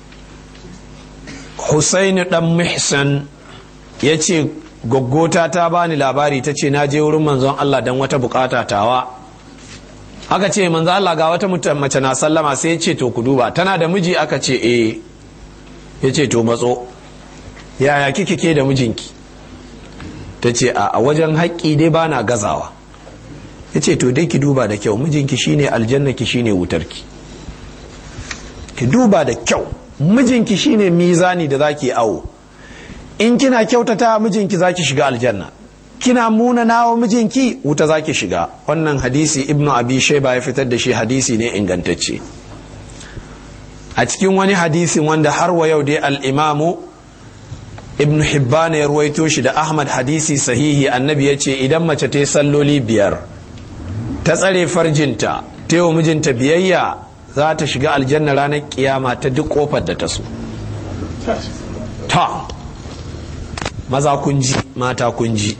Husaini dan Mihsan ya ce goggota ta bani labari ta ce na je wurin manzon Allah dan wata bukata tawa aka ce manzo Allah ga wata mace na sallama sai ya ce to ku duba tana da miji aka ce eh ya ce to matso yaya kike ke da mijinki ta ce a wajen haƙƙi dai ba na gazawa ya ce to dai ki duba da kyau mijinki shine aljanna ki shine wutarki ki duba da kyau mijinki shine mizani da zaki awo in kina kyautata mijinki zaki shiga aljanna kina muna nawa mijinki wuta zaki shiga wannan hadisi ibnu abi shaiba ya fitar da shi hadisi ne ingantacce a cikin wani hadisin wanda har wa yau dai al-imamu ibnu hibban ya ruwaito shi da ahmad hadisi sahihi annabi ya ce idan mace ta yi salloli biyar ta tsare farjinta ta yi wa mijinta biyayya za ta shiga aljanna ranar kiyama ta duk kofar da ta so ta maza kunji mata kunji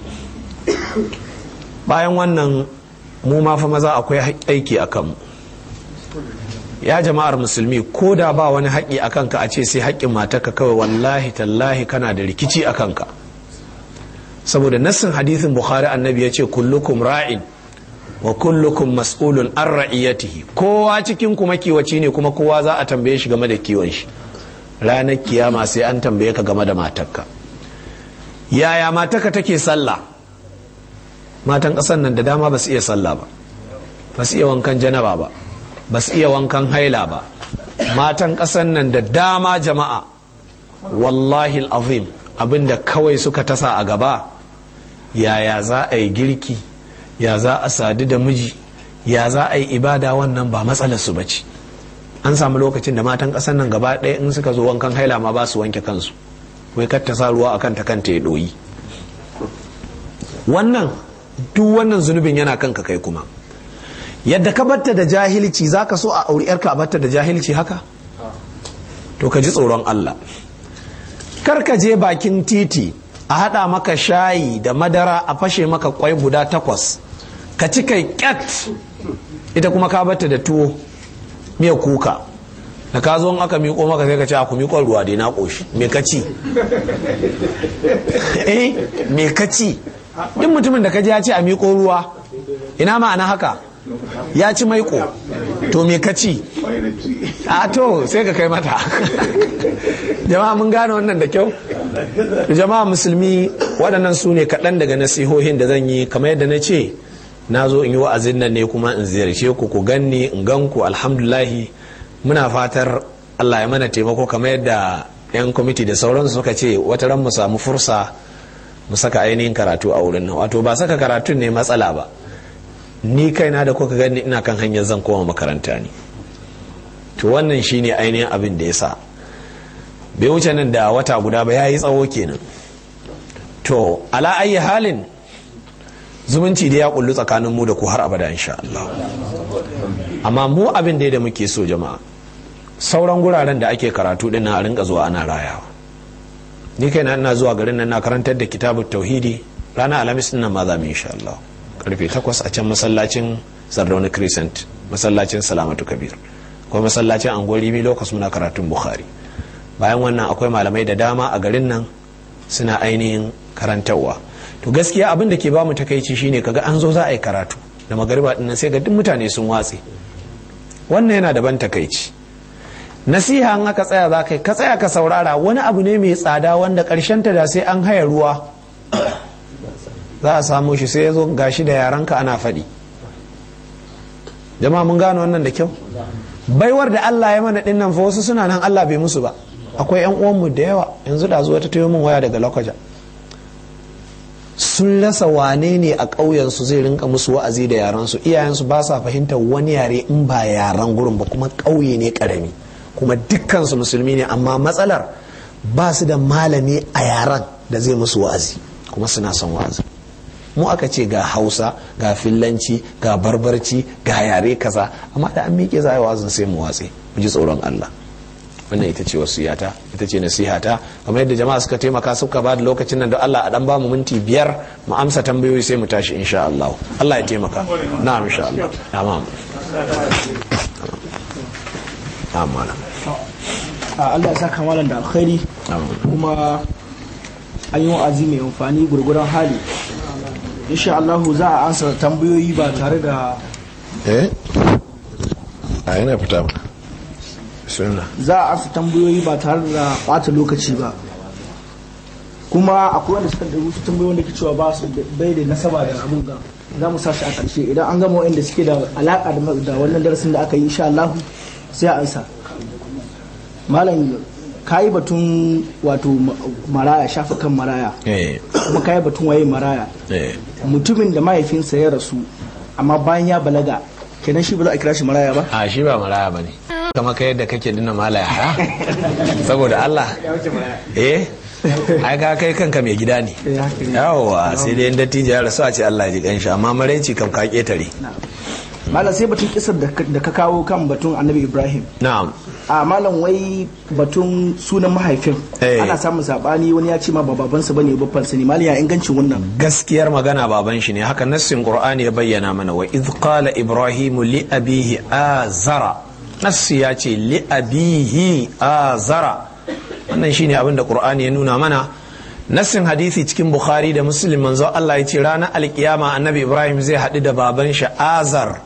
bayan wannan mu ma fa maza akwai aiki a kanmu ya jama'ar musulmi ko da ba wani haƙƙi a kanka a ce sai haƙƙin matarka kawai wallahi tallahi kana da rikici a kanka saboda nassin hadithin bukhari annabi ya ce kullukum ra'in wa kullukum mas'ulun an ra'iyatihi kowa cikin kuma kiwaci ne kuma kowa za a tambaye shi game da kiwon shi ranar kiyama sai an tambaye ka game da matarka yaya matarka take sallah matan ƙasar nan da dama ba su iya sallah ba ba su iya wankan janaba ba ba su iya wankan haila ba matan ƙasar nan da dama jama'a wallahi azim abinda kawai suka tasa a gaba yaya za a yi girki ya za a sadu da miji ya za a yi ibada wannan ba matsalar su bace an samu lokacin da matan ƙasar nan gaba ɗaya in suka zo wankan haila ma ba su wanke kansu wai kar ta sa ruwa akan ta kanta ya ɗoyi wannan duk wannan zunubin yana kanka kai kuma yadda ka batta da jahilci za ka so a auri yarka a batta da jahilci haka to ka ji tsoron Allah kar ka je bakin titi a haɗa maka shayi da madara a fashe maka kwai guda takwas ka ci kai kyat ita kuma ka batta da tuwo miya kuka da ka zo aka miƙo maka sai ka ce ku miƙon ruwa dai na ƙoshi me ka ci eh me ka ci duk mutumin da ka ji ya ce a miƙo ruwa ina ma'ana haka ya ci maiko to me ka ci a to sai ka kai mata jama'a mun gane wannan da kyau jama'a musulmi waɗannan su ne kaɗan daga nasihohin da zan yi kamar yadda na ce na zo in yi wa'azin nan ne kuma in ziyarce ku ku ganni in gan ku alhamdulahi muna fatar Allah ya mana taimako kamar yadda 'yan kwamiti da sauransu suka ce wata ran mu samu fursa mu saka ainihin karatu a wurin nan wato ba saka karatun ne matsala ba ni kaina da kuka gani ina kan hanyar zan koma makaranta ne to wannan shine ainihin abin da ya sa bai wuce nan da wata guda ba ya yi tsawo kenan to ala ayi halin zumunci da ya kullu tsakanin mu da ku har abada insha Allah amma mu abin da da muke so jama'a sauran guraren da ake karatu din a rinka zuwa ana rayawa ni kai na ina zuwa garin nan na karantar da kitabut tauhidi ranar alhamis din nan ma za mu insha Allah karfe 8 a can masallacin Sardauna Crescent masallacin Salamatu Kabir ko masallacin Angol Rimi lokacin muna karatun Bukhari bayan wannan akwai malamai da dama a garin nan suna ainihin karantarwa to gaskiya abin da ke bamu takaici shine kaga an zo za a yi karatu da magariba dinnan sai ga duk mutane sun watse wannan yana da ban takaici nasiha an aka tsaya za ka tsaya ka saurara wani abu ne mai tsada wanda karshen ta da sai an haya ruwa za a samu shi sai ya zo gashi da yaranka ana faɗi jama'a mun gano wannan da kyau baiwar da Allah ya mana dinnan fa wasu suna nan Allah bai musu ba akwai yan uwanmu da yawa yanzu da zuwa ta tayo min waya daga lokaja sun rasa wane ne a ƙauyensu zai rinka musu wa'azi da yaransu iyayensu ba sa fahimtar wani yare in ba yaran gurin ba kuma ƙauye ne ƙarami kuma dukkansu musulmi ne amma matsalar ba su da malami a yaran da zai musu wa'azi kuma suna son wa'azi mu aka ce ga hausa ga fillanci ga barbarci ga yare kaza amma da an miƙe za a yi wa'azin sai mu watse mu ji tsoron allah wannan ita ce wasiyata ita ce nasihata kamar yadda jama'a suka taimaka suka ba da lokacin nan da Allah a dan ba mu minti biyar mu amsa tambayoyi sai mu tashi insha Allah Allah ya taimaka na'am insha Allah tamam amma Allah ya saka malam da alkhairi kuma an yi wa'azi mai amfani gurguran hali insha Allah za a ansa tambayoyi ba tare da eh a yana fita ba za a ansa tambayoyi ba tare da bata lokaci ba kuma akwai wanda suka da wasu tambayoyi wanda ke cewa ba su bai da nasaba da abun ga za mu sa shi a ƙarshe idan an gama wanda suke da alaƙa da wannan darasin da aka yi insha Allah sai a ansa malam ka yi batun wato maraya shafa kan maraya kuma ka yi batun waye maraya mutumin da mahaifinsa ya rasu amma bayan ya balaga kenan shi ba za a kira shi maraya ba a shi ba maraya ba ne kama ka yadda kake dina malaya ha saboda Allah eh ai ka kai kanka mai gida ne yawa sai dai dattijo ya rasu a ce Allah ya ji kanshi amma maraici kam ka ketare malam sai batun kisar da ka kawo kan batun annabi ibrahim na'am a malam wai batun sunan mahaifin ana samun sabani wani ya ce ma ba babansa bane babban sa ne malam ya ingancin wannan gaskiyar magana baban shi ne haka nassin qur'ani ya bayyana mana wa idh qala ibrahim li abihi azara nassi ya ce li abihi azara wannan shine abin da qur'ani ya nuna mana nassin hadisi cikin bukhari da muslim manzo Allah ya ce ranar alkiyama annabi ibrahim zai haɗu da baban shi azar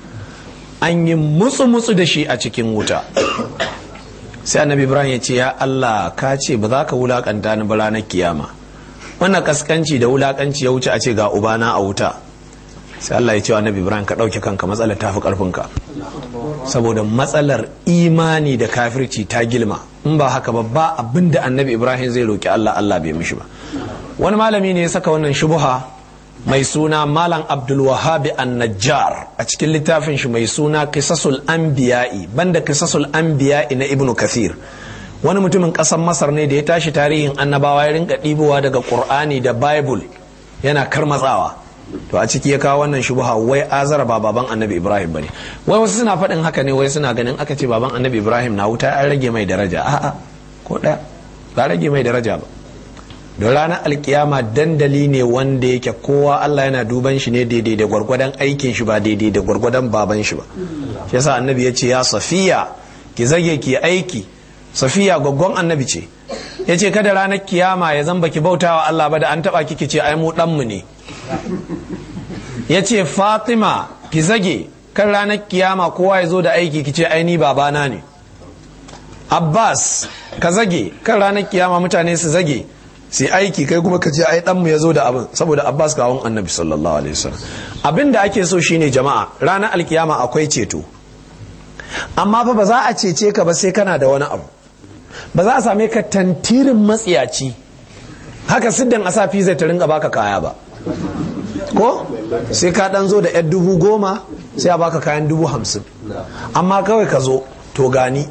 an yi mutsu-mutsu da shi a cikin wuta sai annabi ibrahim ya ce ya allah ka ce ba za ka wulakanta ni ba ranar kiyama wannan kaskanci da wulakanci ya wuce a ce ga ubana a wuta sai allah ya ce annabi ibrahim ka ɗauke kanka matsalar tafi ƙarfinka saboda matsalar imani da kafirci ta gilma in ba haka ba ba abin da annabi ibrahim zai roki allah allah bai mishi ba wani malami ne ya saka wannan shubuha mai suna malam abdulwahabi an-najjar a cikin littafin shi mai suna kisasul anbiya'i banda kisasul anbiya'i na ibnu kathir wani mutumin ƙasar masar ne da ya tashi tarihin annabawa ya rinka ɗibowa daga qur'ani da bible yana karmatsawa to a ciki ya kawo wannan shubha wai azara ba baban annabi ibrahim bane wai wasu suna faɗin haka ne wai suna ganin aka ce baban annabi ibrahim na wuta an rage mai daraja a'a ko ɗaya ba rage mai daraja ba don ranar alkiyama dandali ne wanda yake kowa Allah yana duban shi ne daidai da gwargwadon aikin shi ba daidai da gwargwadon baban shi ba shi yasa annabi ya ce ya safiya ki zage ki aiki safiya gwaggon annabi ce ya ce kada ranar kiyama ya zamba ki bautawa Allah ba da an taba ki ce ai mu danmu ne ya ce fatima ki zage kan ranar kiyama kowa ya zo da aiki ki ce ai ni babana ne abbas ka zage kan ranar kiyama mutane su zage sai aiki kai kuma ka ce ai danmu ya zo da abin saboda abbas kawon annabi sallallahu alaihi wasallam abin da ake so shine jama'a ranar alkiyama akwai ceto amma fa ba za a cece ka ba sai kana da wani abu ba za a same ka tantirin matsiyaci haka siddan asafi zai ta ringa baka kaya ba ko sai ka dan zo da yar dubu goma sai a baka kayan dubu hamsin amma kawai ka zo to gani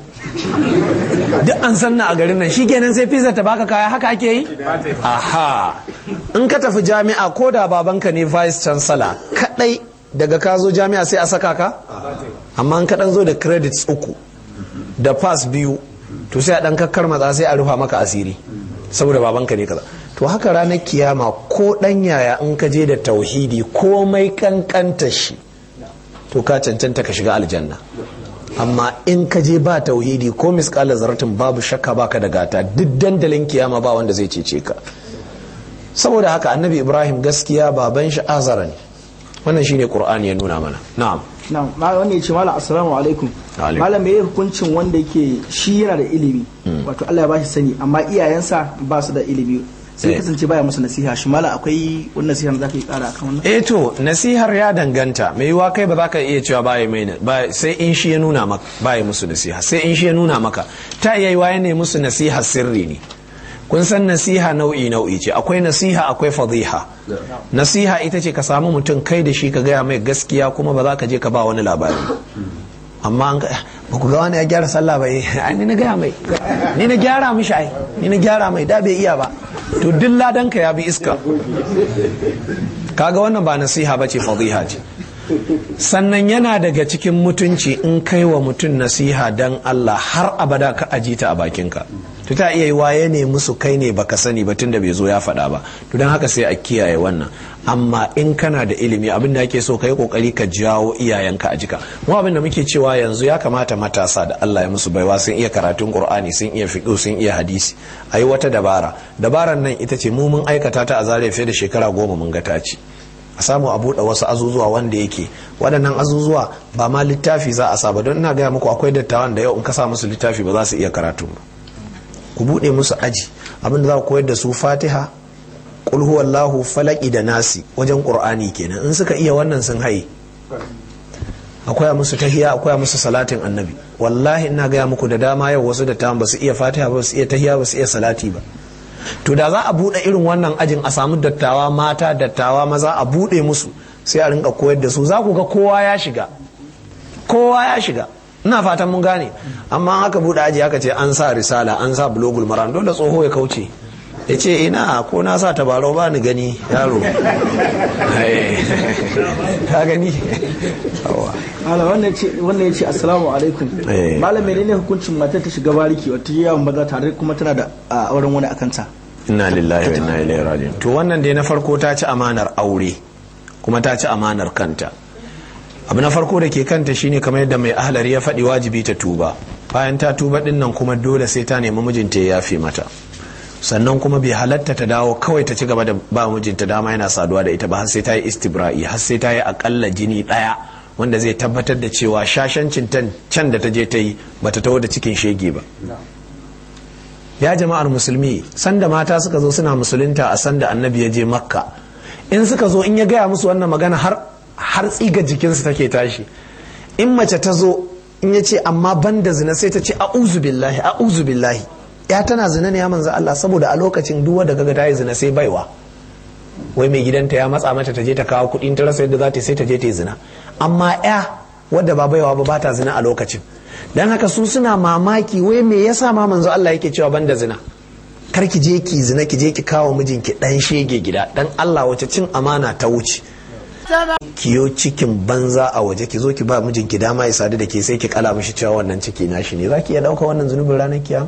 duk an san na a garin nan shi kenan sai pizza ta baka kaya haka ake yi aha in ka tafi jami'a ko da babanka ne vice chancellor kadai daga ka zo jami'a sai a saka ka amma in ka dan zo da credits uku da pass biyu to sai a dan kakkar matsa sai a rufa maka asiri saboda babanka ne kaza to haka ranar kiyama ko dan yaya in ka je da tauhidi komai kankanta shi to ka cancanta ka shiga aljanna amma in ka je ba tauhidi ko miskalar zaratin babu shakka baka da gata duk dandalin kiyama ba wanda zai cece ka saboda haka annabi ibrahim gaskiya baban shi azara ne wannan shine qur'ani ya nuna mana na'am na'am ma wanda yace malam assalamu alaikum Alaikum. malam meye hukuncin wanda yake shi yana da ilimi wato Allah ya bashi sani amma iyayensa ba su da ilimi sai Eh. kasance baya musu nasiha shi malam akwai wani nasiha da zaka yi kara akan wannan eh to nasihar ya danganta mai yiwa kai ba za ka iya cewa baya mai na- ba sai in shi ya nuna maka baya musu nasiha sai in shi ya nuna maka ta iya yiwa ya ne musu nasiha sirri ne kun san nasiha nau'i nau'i ce akwai nasiha akwai fadiha nasiha ita ce ka samu mutum kai da shi ka gaya mai gaskiya kuma ba za ka je ka ba wani labari amma an ga ba ku ga wani ya gyara sallah ba eh ai ni na gaya mai ni na gyara mishi ai ni na gyara mai da bai iya ba to duk ladanka ya bi iska kaga wannan ba nasiha ba ce fadiha ce sannan yana daga cikin mutunci in kai wa mutum nasiha dan Allah har abada ka aji ta a bakinka to ta iya yi waye ne musu kai ne baka sani ba tunda bai zo ya faɗa ba to don haka sai a kiyaye wannan amma in kana da ilimi abin da ake so ka yi kokari ka jawo iyayenka a jika mu abin da muke cewa yanzu ya kamata matasa da Allah ya musu baiwa sun iya karatun Qur'ani sun iya fiqh sun iya hadisi ayi wata dabara dabaran nan ita ce mu mun aikata ta a zare fiye da shekara goma mun ga ta ci a samu a buɗe wasu azuzuwa wanda yake waɗannan azuzuwa ba ma littafi za a saba don ina gaya muku akwai dattawan da yau in ka sa musu littafi ba za su iya karatu ba ku buɗe musu aji abinda za ku koyar da su fatiha qul huwallahu falaki da nasi wajen qur'ani kenan in suka iya wannan sun haye akwai musu tahiya akwai musu salatin annabi wallahi ina gaya muku da dama yau wasu dattawan ba su iya fatiha ba su iya tahiya ba su iya salati ba to da za a buɗe irin wannan ajin a samu dattawa mata dattawa maza a buɗe musu sai a rinka koyar da su za ku ga kowa ya shiga kowa ya shiga ina fatan mun gane amma aka buɗe aji aka ce an sa risala an sa bulogul maran dole tsoho ya kauce ya ce ina ko na sa tabarau ba ni gani yaro ka gani malam wannan ce wannan yace assalamu alaikum Eh. malam menene hukuncin matar ta shiga bariki wata yawan maza tare kuma tana da a, auren wani akan ta inna lillahi wa inna ilaihi raji'un to wannan dai na farko ta ci amanar aure kuma ta ci amanar kanta abu na farko da ke kanta shine kamar yadda mai ahlari ya faɗi wajibi ta tuba bayan ta tuba din nan kuma dole sai ta nemi mijinta ya yafe mata sannan kuma bai halatta ta dawo kawai ta ci gaba da ba mijinta dama yana saduwa da ita ba har sai ta yi istibra'i har sai ta yi akalla jini ɗaya wanda zai tabbatar da cewa shashancin tan- can da ta je ta yi bata taho da cikin shege ba ya jama'ar musulmi sanda mata suka zo suna musulunta a sanda annabi ya je makka in suka zo in ya gaya musu wannan magana har har tsiga jikinsu take tashi in mace ta zo in ya ce amma ban da zina sai ta ce a'uzu billahi a'uzu billahi ya tana zina ne ya manzo Allah saboda a lokacin duk wanda kaga ta yi zina sai baiwa wai mai gidanta ya matsa mata ta je ta kawo kuɗin ta rasa yadda za ta yi sai ta je ta yi zina amma ya wadda ba baiwa ba ba ta zina a lokacin dan haka su suna mamaki wai me yasa ma manzo Allah yake cewa banda zina kar ki je ki zina ki je ki kawo mijinki dan shege gida dan Allah wace cin amana ta wuce kiyo cikin banza a waje ki zo ki ba mijinki dama ya sadu da ke sai ki kala mishi cewa wannan ciki nashi ne zaki iya dauka wannan zunubin ranar kiyama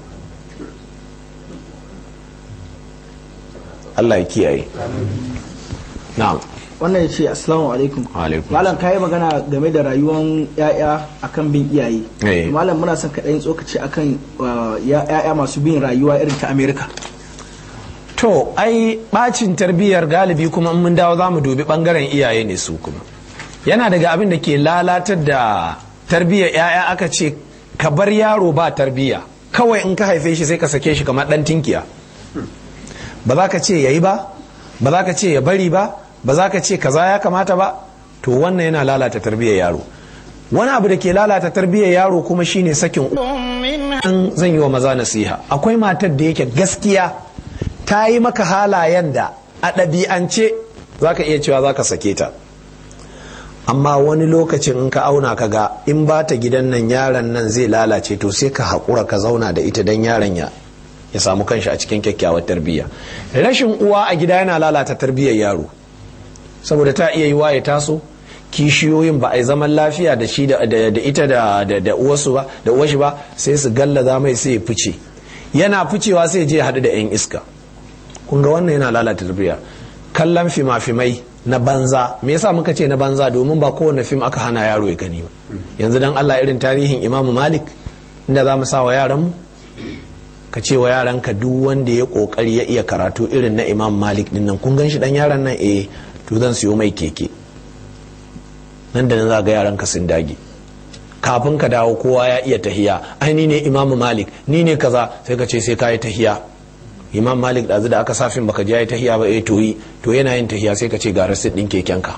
Allah ya kiyaye na'am wannan ya ce assalamu alaikum Alaikum. malam kayi magana game da rayuwar ya'ya akan bin iyaye Eh. malam muna son kaɗan tsokaci akan uh, ya- ya'ya masu bin rayuwa irin ta amerika to ai bacin tarbiyyar galibi kuma in mun dawo za mu dubi bangaren iyaye ne su kuma yana daga abin da ke lalatar da tarbiyyar 'ya'ya aka ce ka bar yaro ba tarbiyya kawai in ka haife shi sai ka sake shi kamar dan tinkiya ba za ka ce yayi ba ba za ka ce ya bari ba ba za ka ce kaza ya kamata ba to wannan yana lalata tarbiyyar yaro wani abu da ke lalata tarbiyyar yaro kuma shine sakin an zan yi wa maza nasiha akwai matar da yake gaskiya ta yi maka halayen da a ɗabi'ance za ka iya cewa za ka sake ta amma wani lokacin in ka auna ka ga in ba ta gidan nan yaron nan zai lalace to sai ka haƙura ka zauna da ita don yaron ya ya samu kanshi a cikin kyakkyawar tarbiyya rashin uwa a gida yana lalata tarbiyyar yaro saboda ta iya yi ya taso kishiyoyin ba a yi zaman lafiya da shi da ita da uwarsu ba da uwarshi ba sai su gallaza mai sai ya fice yana ficewa sai je haɗu da 'yan iska kun ga wannan yana lalata tarbiyya kallon fima-fimai na banza me yasa muka ce na banza domin ba kowane fim aka hana yaro ya gani ba yanzu dan Allah irin tarihin Imam Malik inda za mu sa wa yaran mu ka ce wa yaran ka duk wanda ya kokari ya iya karatu irin na Imam Malik din nan kun gan shi dan yaran nan eh to zan siyo mai keke nan da nan za ga yaran ka sun dage kafin ka dawo kowa ya iya tahiya ai ni ne Imam Malik ni ne kaza sai ka ce sai ka yi tahiya imam malik ɗazu da aka safin baka je ya tahiya ba eh to yi to yana yin tahiya sai ka ce ga rasit ɗin kekenka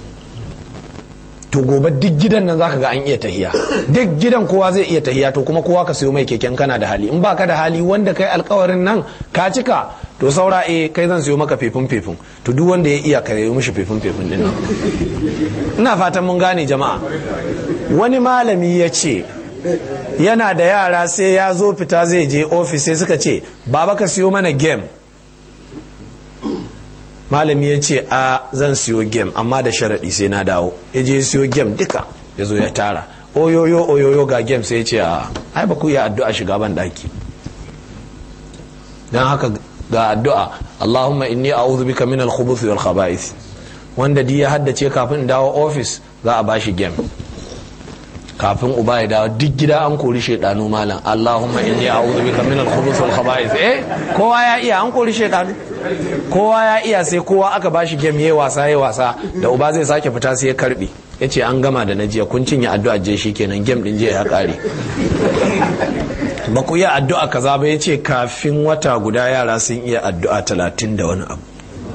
to gobe duk gidan nan zaka ga an iya tahiya duk gidan kowa zai iya tahiya to kuma kowa ka sayo mai keken kana da hali in baka da hali wanda kai alkawarin nan ka cika to saura eh kai zan sayo maka fefin fefin to duk wanda ya iya ka yi mishi fefin fefin din ina fatan mun gane jama'a wani malami ya ce yana da yara sai ya zo fita zai je ofis sai suka ce baba ka siyo mana game malami ya ce a zan siyo game amma da sharaɗi sai na dawo ya je siyo game duka ya zo ya tara oyoyo oyoyo ga game sai ya ce a ai ba ku iya addu'a shiga ban daki don haka ga addu'a Allahumma inni a'udhu bika min al-khubuth wal khaba'ith wanda di ya haddace kafin dawo ofis za a bashi game kafin uba ya dawo duk gida an kori shaidanu malam Allahumma inni a'udhu bika min al-khubuth wal khaba'ith eh kowa ya iya an kori shaidanu kowa ya iya sai kowa aka bashi game yayi wasa yayi wasa da uba zai sake fita sai ya karbe yace an gama da najiya kun cinye addu'a je shikenan game din je ya kare ba ku iya addu'a kaza ba yace kafin wata guda yara sun iya addu'a talatin da wani abu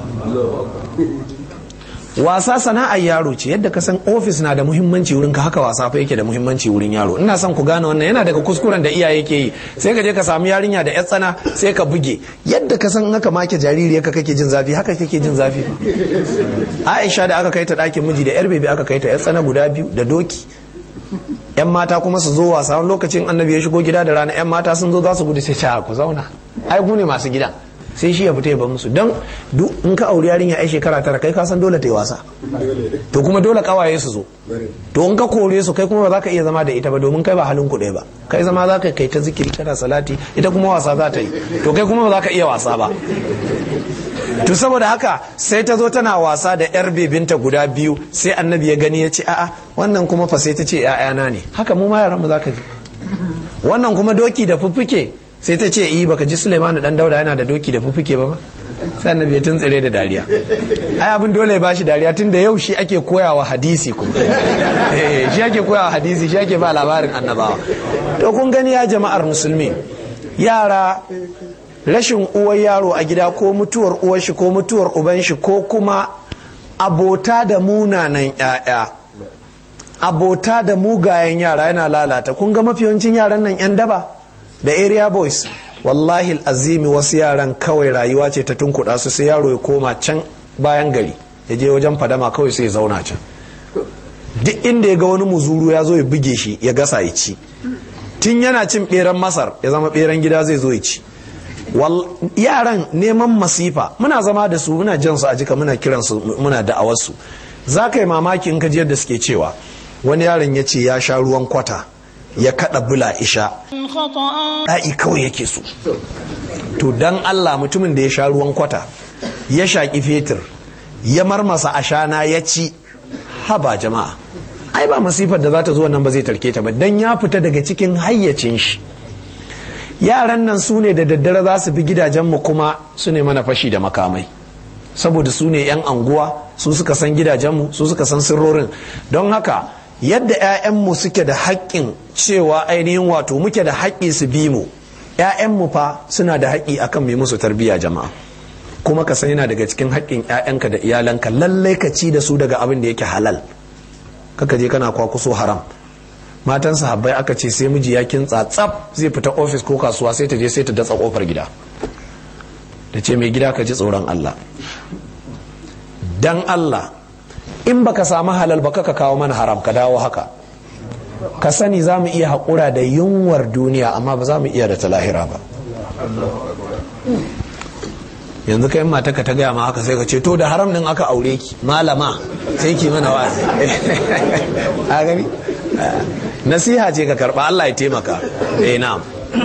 wasa sana'ar yaro ce yadda ka san ofis na da muhimmanci wurin ka haka wasa fa yake da muhimmanci wurin yaro ina son ku gane wannan yana daga kuskuren da iyaye ke yi sai ka je ka samu yarinya da yar tsana sai ka buge yadda ka san haka make jariri ka kake jin zafi haka kake jin zafi Aisha da aka kai ta ɗakin miji da yar bebe aka kai ta yar tsana guda biyu da doki yan mata kuma su zo wasa wani lokacin annabi ya shigo gida da rana yan mata sun zo za su gudu sai ta ku zauna ai ku ne masu gidan sai shi ya fita ya bar musu don in ka auri yarinya ai shekara tara kai ka san dole ta yi wasa to kuma dole kawaye su zo to in ka kore su kai kuma ba za ka iya zama da ita ba domin kai ba halin kuɗe ba kai zama za ka kai ta zikiri kana salati ita kuma wasa za ta yi to kai kuma ba za ka iya wasa ba to saboda haka sai ta zo tana wasa da yar bebinta guda biyu sai annabi ya gani ya ce a'a wannan kuma fa sai ta ce ƴaƴana ne haka mu ma yaran mu za ka ji wannan kuma doki da fuffuke sai ta ce yi baka ji Suleimanu dan Dauda yana da doki da fufuke ba sai annabi ya tuntsire da dariya ai abin dole ya bashi dariya tun da yau shi ake koyawa hadisi kuma shi ake koyawa hadisi shi ake ba labarin annabawa to kun gani ya jama'ar musulmi yara rashin uwar yaro a gida ko mutuwar uwar shi ko mutuwar uban shi ko kuma abota da munanan 'ya'ya abota da mugayen yara yana lalata kun ga mafi yawancin yaran nan 'yan daba da area boys wallahi azimi wasu yaran kawai rayuwa ce ta tunkuɗa su sai yaro ya koma can bayan gari ya je wajen fadama kawai sai ya zauna can duk inda ya ga wani muzuru ya zo ya buge shi ya gasa ya ci tun yana cin beran masar ya zama beran gida zai zo ya ci yaran neman masifa muna zama da su muna jan su a jika muna kiransu muna da'awarsu za ka yi mamaki in ka ji yadda suke cewa wani yaron ya ce ya sha ruwan kwata ya kada bula isha ɗa'i kawai yake so to dan Allah mutumin da ya sha ruwan kwata ya shaƙi fetur ya marmasa ashana ya ci haba jama'a ai ba masifar da za ta zo nan ba zai tarke ta ba dan ya fita daga cikin hayyacin shi yaran nan su ne da daddare za su bi gidajenmu kuma su ne mana fashi da makamai saboda su ne 'yan anguwa su suka san gidajenmu su suka san sirrorin don haka yadda 'ya'yanmu suke da haƙƙin cewa ainihin wato muke da haƙƙi su bi mu 'ya'yanmu fa suna da haƙƙi akan mai musu tarbiyya jama'a kuma ka san yana daga cikin haƙƙin 'ya'yanka da iyalanka lallai ka ci da su daga abin da yake halal kaka je kana kwakuso haram matan sahabbai aka ce sai miji ya kintsa tsaf zai fita ofis ko kasuwa sai ta je sai ta datsa kofar gida da ce mai gida ka ji tsoron Allah dan Allah in baka samu halal ba ka kawo mana haram ka dawo haka ka sani za mu iya haƙura da yunwar duniya amma ba za mu iya da ta lahira ba yanzu kai mata ka ta gaya ma haka sai ka ce to da haram din aka aure ki malama sai ki mana wa'azi a gani nasiha ce ka karba Allah ya taimaka eh na'am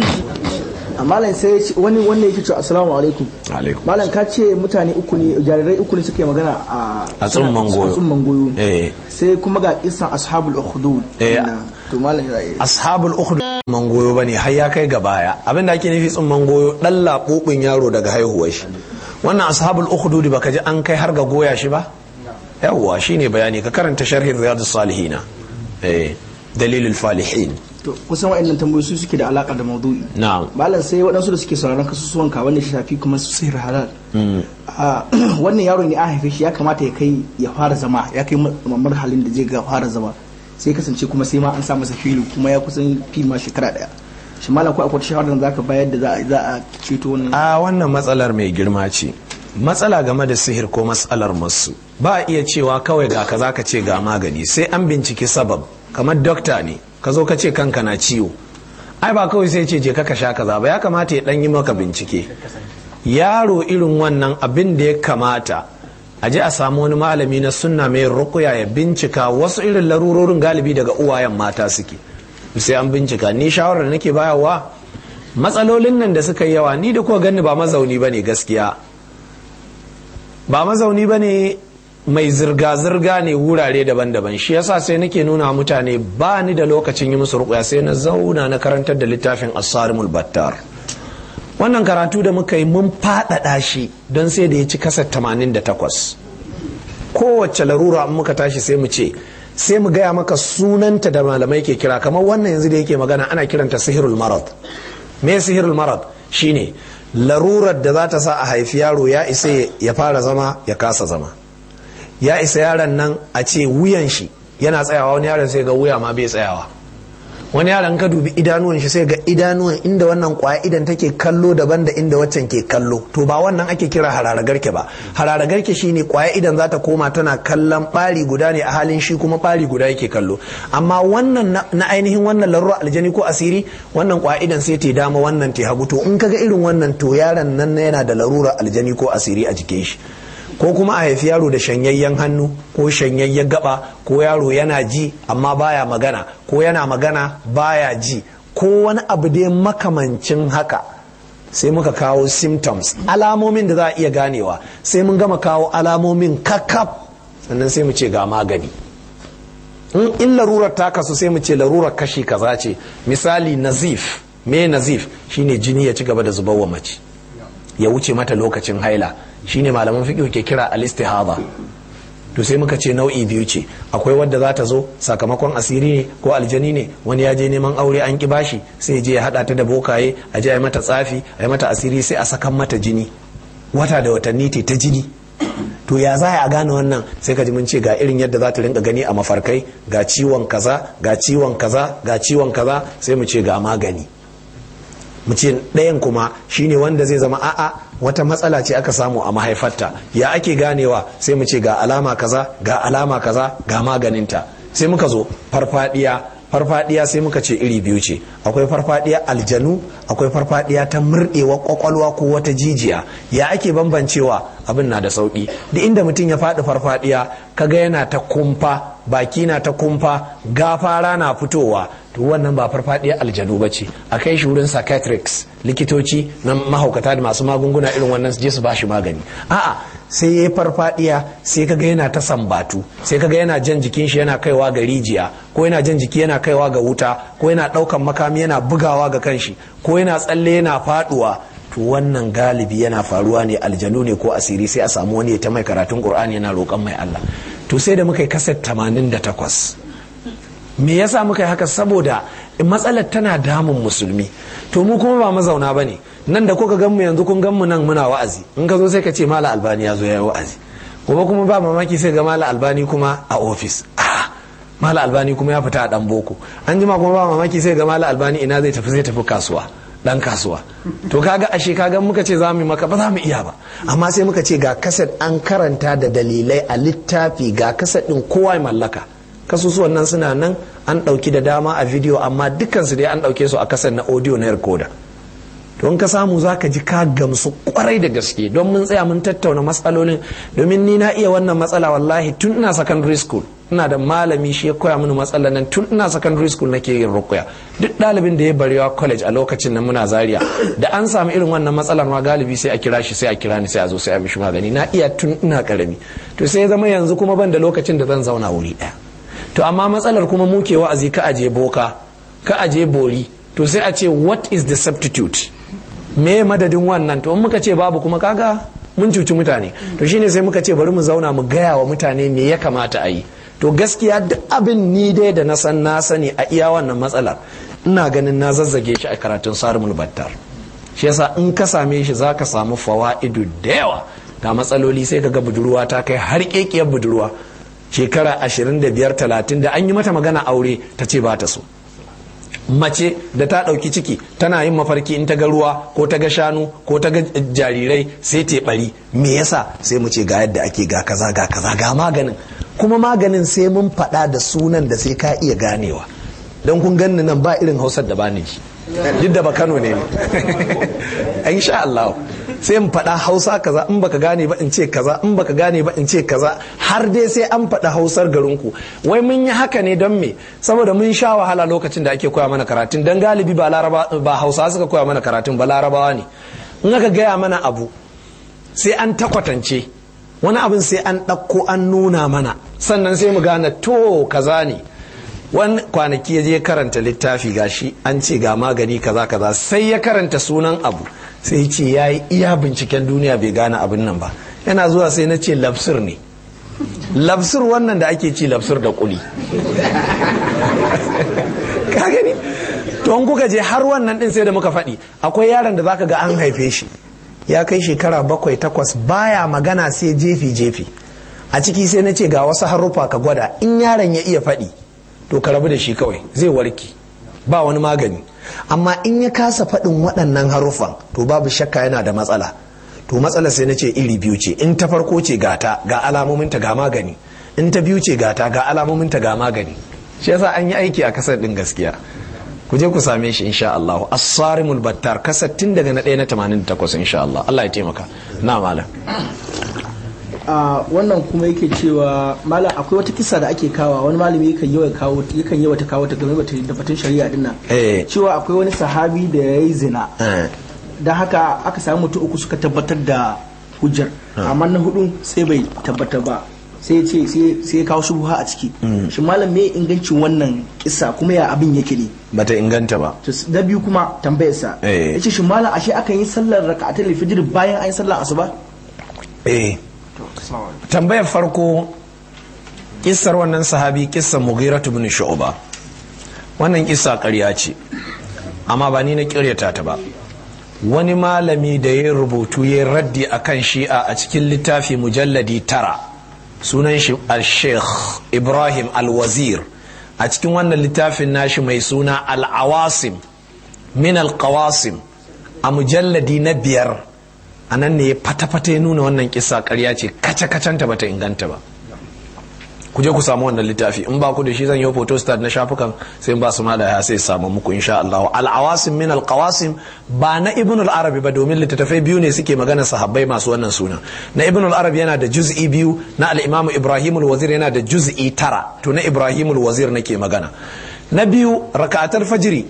malam sai wani wanda yake cewa assalamu alaikum alaikum malam ka ce mutane uku ne jarirai uku ne suke magana a A tsumman goyo. a tsumman goyo eh sai kuma ga kisan ashabul ukhdud Eh. to malam ya yi ashabul ukhdud man goyo bane har ya kai ga baya abin da ake nufi tsumman goyo dan labubin yaro daga haihuwar shi wannan ashabul ukhdud baka ji an kai har ga goya shi ba yawwa shine bayani ka karanta sharhin riyadus salihina eh dalilul falihin to kusan wa'annan tambayoyi su suke da alaka da maudu'i na'am malam sai waɗansu da suke sauraron kasusuwan ka wanda shi shafi kuma su sihir halal a wannan yaro ne an haife shi ya kamata ya kai ya fara zama ya kai mamar halin da zai ga fara zama sai kasance kuma sai ma an sa masa filo kuma ya kusan fi ma shekara daya shi malam ko akwai shawarar da zaka bayar da za a za a ceto wannan a wannan matsalar mai girma ce matsala game da sihir ko matsalar masu ba a iya cewa kawai ga kaza ka ce ga magani sai an binciki sabab kamar dokta ne ka zo ka ce kanka na ciwo ai ba kawai sai ce je ka sha kaza ba ya kamata ya dan yi maka bincike yaro irin wannan abin da ya kamata a je a samu wani malami na sunna mai rukuya ya bincika wasu irin larurorin galibi daga uwayen mata suke sai an bincika ni shawarar da nake bayarwa matsalolin nan da suka yi yawa ni da kuwa gani ba mazauni ba ne gaskiya ba mazauni ba ne mai zirga-zirga ne wurare daban-daban shi yasa sai nake nuna mutane ba ni da lokacin yi musu rukuya sai na zauna na karantar da littafin asarimul battar wannan karatu da muka yi mun faɗaɗa shi don sai da ya ci kasar 88 kowace larura in muka tashi sai mu ce sai mu gaya maka sunanta da malamai ke kira kamar wannan yanzu da yake magana ana kiranta sihirul marad me sihirul marad shine larurar da za ta sa a haifi yaro ya isa ya fara zama ya kasa zama ya isa yaron nan a ce wuyan shi yana tsayawa wani yaron sai ga wuya ma bai tsayawa wani yaron ka dubi idanuwan shi sai ga idanuwan inda wannan kwaya idan take kallo daban da inda waccan ke kallo to ba wannan ake kira hararagarke ba hararagarke shine kwaya idan za ta koma tana kallon bari guda ne a halin shi kuma bari guda yake kallo amma wannan na ainihin wannan larura aljani ko asiri wannan kwaya idan sai ta dama wannan ta hagu to in kaga irin wannan to yaron nan yana da larura aljani ko asiri a jikin shi ko kuma a haifi yaro da shanyayyen hannu ko shanyayyen gaba ko yaro yana ji amma baya magana ko yana magana baya ji ko wani abu dai makamancin haka sai muka kawo symptoms alamomin da za a iya ganewa sai mun gama kawo alamomin kakaf sannan sai mu ce ga magani in larurar ta kasu sai mu ce larurar kashi kaza ce misali nazif me nazif shine jini ya ci gaba da zubar wa mace ya wuce mata lokacin haila shine malaman fiqh ke kira al-istihada to sai muka ce nau'i biyu ce akwai wadda za ta zo sakamakon asiri ne ko aljani ne wani ya je neman aure an ki bashi sai je ya hada ta da bokaye a je a mata tsafi a yi mata asiri sai a sakan mata jini wata da watanni te ta jini to ya za a gane wannan sai ka ji mun ce ga irin yadda za ta rinka gani a mafarkai ga ciwon kaza ga ciwon kaza ga ciwon kaza sai mu ce ga magani mu ce ɗayan kuma shine wanda zai zama a'a wata matsala ce aka samu a mahaifarta ya ake ganewa sai mu ce ga alama kaza ga alama kaza ga maganinta sai muka zo farfadiya farfadiya sai muka ce iri biyu ce akwai farfadiya aljanu akwai farfadiya ta murɗewa kwakwalwa ko wata jijiya ya ake bambancewa abin na da sauki da inda mutum ya faɗi farfadiya kaga yana ta kumfa baki na ta kumfa gafara na fitowa to wannan ba farfadiya aljanu ba ce a kai shi wurin psychiatrics likitoci na mahaukata da masu magunguna irin wannan su je su bashi magani a'a sai ya yi farfadiya sai kaga yana ta sambatu sai kaga yana jan jikin shi yana kaiwa ga rijiya ko yana jan jiki yana kaiwa ga wuta ko yana daukan makami yana bugawa ga kanshi ko yana tsalle yana faduwa to wannan galibi yana faruwa ne aljanu ne ko asiri sai a samu wani ta mai karatun qur'ani yana roƙon mai Allah to sai da muka yi kaset 88 me yasa muka yi haka saboda matsalar tana damun musulmi to mu kuma ba mazauna bane nan da kuka gan mu yanzu kun gan mu nan muna wa'azi in ka zo sai ka ce mala albani ya zo ya yi wa'azi gobe kuma ba mamaki sai ga mala albani kuma a ofis mala albani kuma ya fita a dan boko an jima kuma ba mamaki sai ga mala albani ina zai tafi zai tafi kasuwa dan kasuwa to kaga ashe kaga muka ce za mu maka ba za mu iya ba amma sai muka ce ga kaset an karanta da dalilai a littafi ga kaset din kowa ya mallaka kasusuwan nan suna nan an ɗauki da dama a video amma dukansu dai an ɗauke su a kaset na audio na recorder to in ka samu za ka ji ka gamsu kwarai da gaske don mun tsaya mun tattauna matsalolin domin ni na iya wannan matsala wallahi tun ina secondary school ina da malami shi ya koya mini matsalar nan tun ina secondary school nake yin rukuya duk ɗalibin da ya barewa college a lokacin nan muna zaria da an samu irin wannan matsalar ma galibi sai a kira shi sai a kira ni sai a zo sai a mishi magani na iya tun ina karami to sai ya zama yanzu kuma ban da lokacin da zan zauna wuri ɗaya to amma matsalar kuma muke wa'azi ka aje boka ka aje bori to sai a ce what is the substitute me madadin wannan to in muka ce babu kuma kaga mun cuci mutane to shine sai muka ce bari mu zauna mu gaya wa mutane me ya kamata a yi to gaskiya duk abin ni dai da na san na sani a iya wannan matsalar ina ganin na zazzage shi a karatun sarumul battar shi yasa in ka same shi za ka samu fawa'idu da yawa ga matsaloli sai ka ga budurwa ta kai har kekiyar budurwa shekara 25 30 da an yi mata magana aure ta ce ba ta so mace da ta ɗauki ciki tana yin mafarki in ta ga ruwa ko ta ga shanu ko ta ga jarirai sai ta bari me yasa sai mu ce ga yadda ake ga kaza ga kaza ga maganin kuma maganin sai mun faɗa da sunan da sai ka iya ganewa don kun ganni nan ba irin hausar da bani shi duk da ba kano ne ne insha Allah sai mu faɗa hausa kaza in baka gane ba in ce kaza in baka gane ba in ce kaza har dai sai an faɗa hausar garinku wai mun yi haka ne don me saboda mun sha wahala lokacin da ake koya mana karatun dan galibi ba laraba ba hausa suka koya mana karatun ba larabawa ne in aka gaya mana abu sai an takwatance wani abin sai an ɗauko an nuna mana sannan sai mu gane to kaza ne wani kwanaki ya je karanta littafi gashi an ce ga magani kaza kaza sai ya karanta sunan abu sai ce ya yi iya binciken duniya bai gane abin nan ba yana zuwa sai na ce lafsir ne lafsir wannan da ake ci lafsir da kuli ka gani to an kuka je har wannan din sai da muka faɗi akwai yaron da zaka ga an haife shi ya kai shekara bakwai takwas baya magana sai jefi jefi a ciki sai na ce ga wasu haruffa ka gwada in yaron ya iya faɗi to ka rabu da shi kawai zai warke ba wani magani amma in ya kasa faɗin waɗannan haruffan to babu shakka yana da matsala to matsala sai na ce iri biyu ce in ta farko ce gata ga alamominta ga magani in ta biyu ce gata ga alamominta ga magani shi yasa an yi aiki a kasar ɗin gaskiya ku je ku same shi insha Allah as-sarimul battar kasar tun daga na 1 na 88 insha Allah Allah ya taimaka na malam a wannan kuma yake cewa malam akwai wata kisa da ake kawa wani malami yakan yawa kawo yakan yawa ta kawo ta game da batun shari'a din nan Eh. cewa akwai wani sahabi da ya yi zina Eh. da haka aka samu mutum uku suka tabbatar da hujjar amma na hudu sai bai tabbatar ba sai ya ce sai- sai ya kawo shubha a ciki shi malam me ingancin wannan kisa kuma ya abin yake ne bata inganta ba to s- na biyu kuma tambayarsa Eh. ya ce shi malam ashe akan yi sallar raka'atul fajr bayan an yi sallar asuba eh tambayar farko kissar wannan sahabi kissar mughira ibn shu'ba wannan kissa ƙarya ce amma ba ni na ƙiryata ta ba wani malami da ya rubutu ya raddi akan shi'a a cikin littafi mujalladi tara sunan shi al-sheikh ibrahim al-wazir a cikin wannan littafin nashi mai suna al-awasim min al-qawasim a mujalladi na biyar a nan ne ya fata-fata ya nuna wannan kisa karya ce kace-kacenta bata inganta ba ku je ku samu wannan littafi in ba ku da shi zan yi photostat na shafukan sai in ba su mala ya sai samu muku insha Allah al-awasim min al-qawasim ba na ibn al-arabi ba domin littattafai biyu ne suke magana sahabbai masu wannan suna na ibn al-arabi yana da juz'i biyu na al-imam ibrahim al-wazir yana da juz'i tara to na ibrahim al-wazir nake magana na biyu raka'atul fajri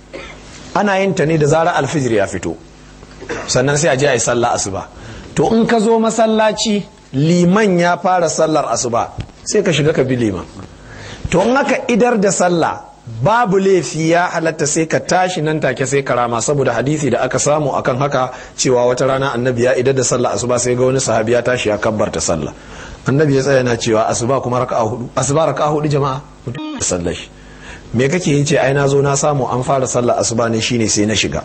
ana yin ta ne da zarar alfijir ya fito sannan sai a je a yi sallah asuba to in ka zo masallaci liman ya fara sallar asuba sai ka shiga ka bi liman to in aka idar da sallah babu laifi ya halatta sai ka tashi nan take sai ka rama saboda hadisi da aka samu akan haka cewa wata rana annabi ya idar da sallah asuba sai ga wani sahabi ya tashi ya kabbarta sallah annabi ya tsaya na cewa asuba kuma raka'a hudu asuba raka'a hudu jama'a mutum da sallar shi me kake yin ce ai na zo na samu an fara sallar asuba ne shine sai na shiga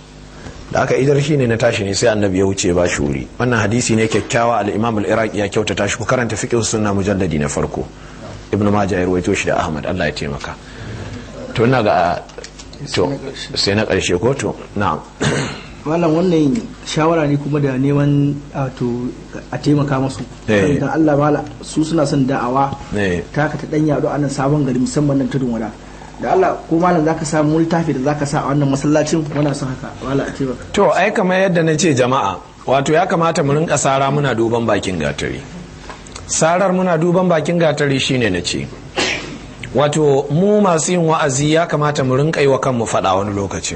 da aka idar shi ne na tashi ne sai annabi ya wuce ba shi wuri wannan hadisi ne kyakkyawa al-imam al-iraqi ya kyautata shi ku karanta fiqh sunna mujalladi na farko ibn majah ya rawaito shi da ahmad Allah ya taimaka to ina ga to sai na karshe ko to na'am malam wannan shawara ne kuma da neman to a taimaka masu Eh. dan Allah mala su suna son da'awa Eh. ta ka ta dan yado a nan sabon gari musamman nan tudun wada da Allah ko malam zaka samu littafi da zaka sa a wannan masallacin muna son haka malam a taimaka to ai kamar yadda na ce jama'a wato ya kamata mu rinka sara muna duban bakin gatari sarar muna duban bakin gatari shine na ce wato mu masu yin wa'azi ya kamata mu rinka yi wa kanmu faɗa wani lokacin